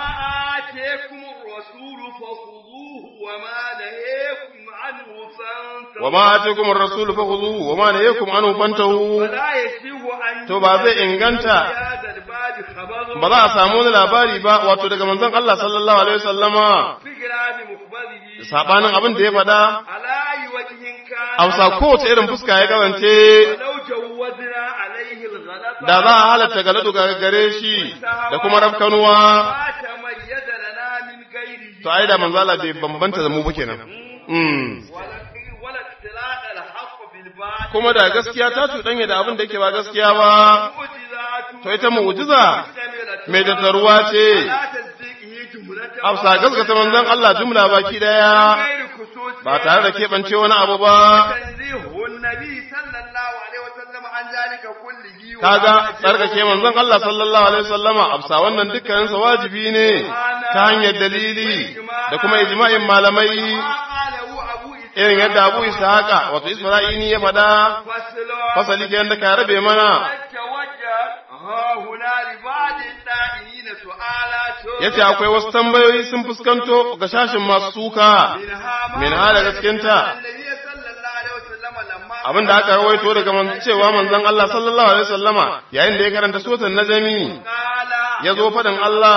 وما آتيكم الرسول فخذوه وما نهيكم عنه فانتهوا to ba zai inganta ba za a samu wani labari ba wato daga manzon Allah sallallahu alaihi wasallama sabanin abin da ya faɗa Hausa kowace irin fuska ya gabance da za a halatta galadu gare shi da kuma rafkanuwa to ai da manzo Allah bai bambanta da mu ba kenan kuma da gaskiya ta cuɗanya da abin da yake ba gaskiya ba, to ita mu'jiza mai tattaruwa ce, afsa gaskata manzon Allah jumla baki ɗaya, ba tare da keɓance wani abu ba. Kaga tsarkake manzon Allah sallallahu Alaihi wasallama afsa wannan dukkaninsa wajibi ne ta hanyar dalili da kuma ijma'in malamai. irin yadda Abu Ishaqa wato Isra'ini ya fada فصل fasali ke yadda ka rabe mana توجه ها هنا لبعض الدائمين سؤالات yace akwai wasu tambayoyi sun fuskanto ga shashin masu suka منها ما min hala cikinta النبي صلى الله عليه وسلم لما abin da aka rawaito daga man cewa manzon Allah sallallahu alaihi wasallama yayin da ya karanta suratul najmi قال ya zo fadin Allah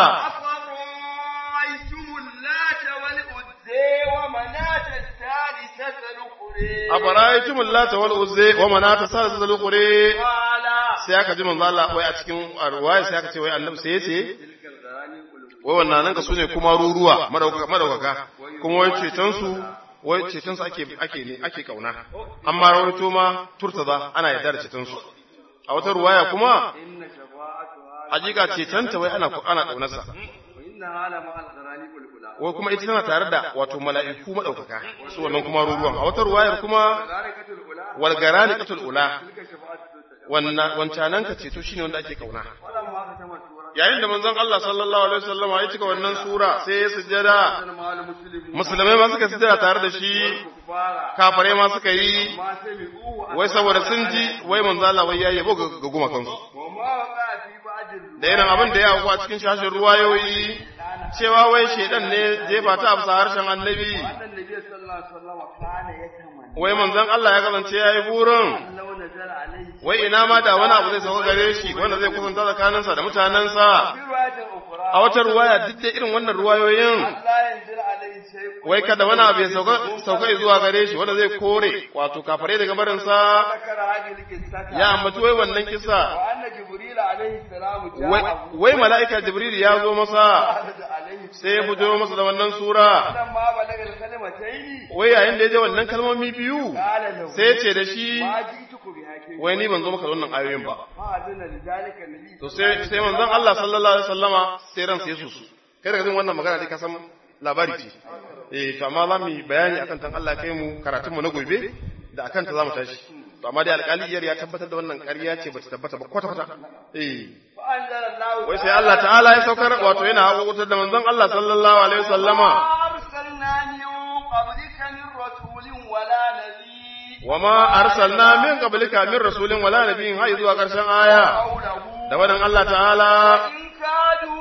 أفرأيتم اللات والعزى ومناة الثالثة الأخرى afara'aytum allata wal uzza wa manata salatul qure قال sai aka ji manzo Allah wai a cikin ruwaya sai aka ce wai annabi sai yace تلك الغراني قلوب wai wannan nan ka sune kuma ruruwa madaukaka madaukaka kuma wai ceton su wai ceton su ake ake ne ake kauna amma rawaito ma turtaza ana yarda da ceton su a wata ruwaya kuma إن شفاعتها hakika ceton ta wai ana ana kaunarsa وإنها لمع الغراني قلوب wai kuma ita tana tare da wato mala'iku madaukaka su wannan kuma ruruwan a wata ruwayar kuma ملائكة الأولى wal garaniqatul ula تلك شفاعة التوسع wannan wancanan ka ceto shine wanda ake kauna ولما ختم السورة yayin da manzon Allah sallallahu alaihi wasallam ya cika wannan sura sai ya sujjada كان مع المسلمين musulmai ma suka sujjada tare da shi كفارا kafare ma suka yi ما سمعوه wai saboda sun ji wai manzo Allah wai yayi yabo ga ga gumakansu وما وقع في بعض الروايات da irin abin da ya auku a cikin shashin ruwayoyi cewa wai shedan ne jefa ta a bisa harshen annabi أن النبي صلى الله عليه وسلم كان يتمنى wai manzon Allah ya kasance yayi burin لو نزل عليه wai ina ma da wani abu zai sauka gare shi wanda zai kusanta tsakaninsa da mutanensa في رواية أخرى a wata ruwaya duk da irin wannan ruwayoyin لا ينزل عليه شيء wai kada wani abu ya sauka sauka zuwa gare shi wanda zai kore wato kafare daga barinsa ذكر هذه القصة ya ambaci wai wannan kisa وأن جبريل عليه السلام wai جاءه wai mala'ika jibril ya zo masa فأخذ عليه sai ya bujiro masa da wannan sura فلما بلغ الكلمتين wai yayin da ya je wannan kalmomi biyu قال له sai ya ce da shi ما جئتك بها كيف wai ni ban zo maka da wannan ayoyin ba فأذن لذلك النبي to sai sai manzon Allah sallallahu alaihi wasallama sai ran sai su kai daga jin wannan magana dai ka san labari ce eh to amma za mu yi bayani akan tan Allah kai mu karatun mu na gobe da akan ta za mu tashi to amma dai alƙaliyar ya tabbatar da wannan ƙarya ce bata tabbata ba kwata kwata eh فأنزل الله wai sai Allah ta'ala ya saukar wato yana haƙoƙotar da manzon Allah sallallahu alaihi wasallama أرسلنا من قبلك من رسول ولا نبي وما أرسلنا من قبلك من رسول ولا نبي هاي zuwa ƙarshen aya قوله da wannan Allah ta'ala وإن كادوا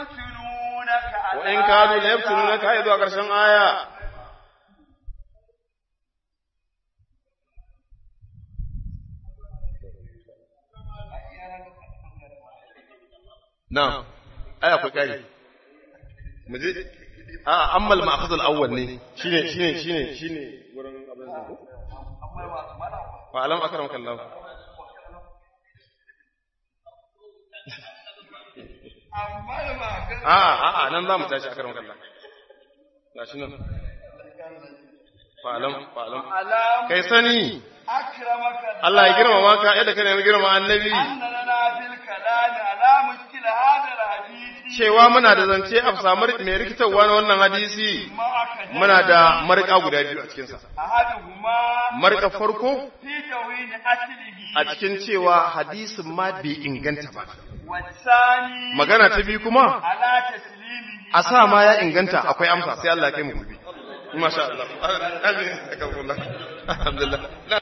ليفتنونك wa in kadu la yaftununaka hay zuwa ƙarshen aya na'am ai akwai kai muje a ammal ma'khadh al-awwal ne shine shine shine shine wurin abin da fa alam akramaka Allah a a a nan zamu tashi akramaka Allah gashi nan fa alam fa alam ألم kai sani أكرمك Allah ya girmama ka yadda ka nemi girmama annabi أن لنا في الكلام على مشكل هذا الحديث cewa muna da zance a samu mai rikitarwa na wannan hadisi معك muna da marika guda biyu a cikinsa أحدهما marika farko في توين أصله a cikin cewa hadisin ma bai inganta ba والثاني magana ta biyu kuma على تسليمه a sa ma ya inganta akwai amsa sai Allah ya kai mu gobe masha Allah alhamdulillah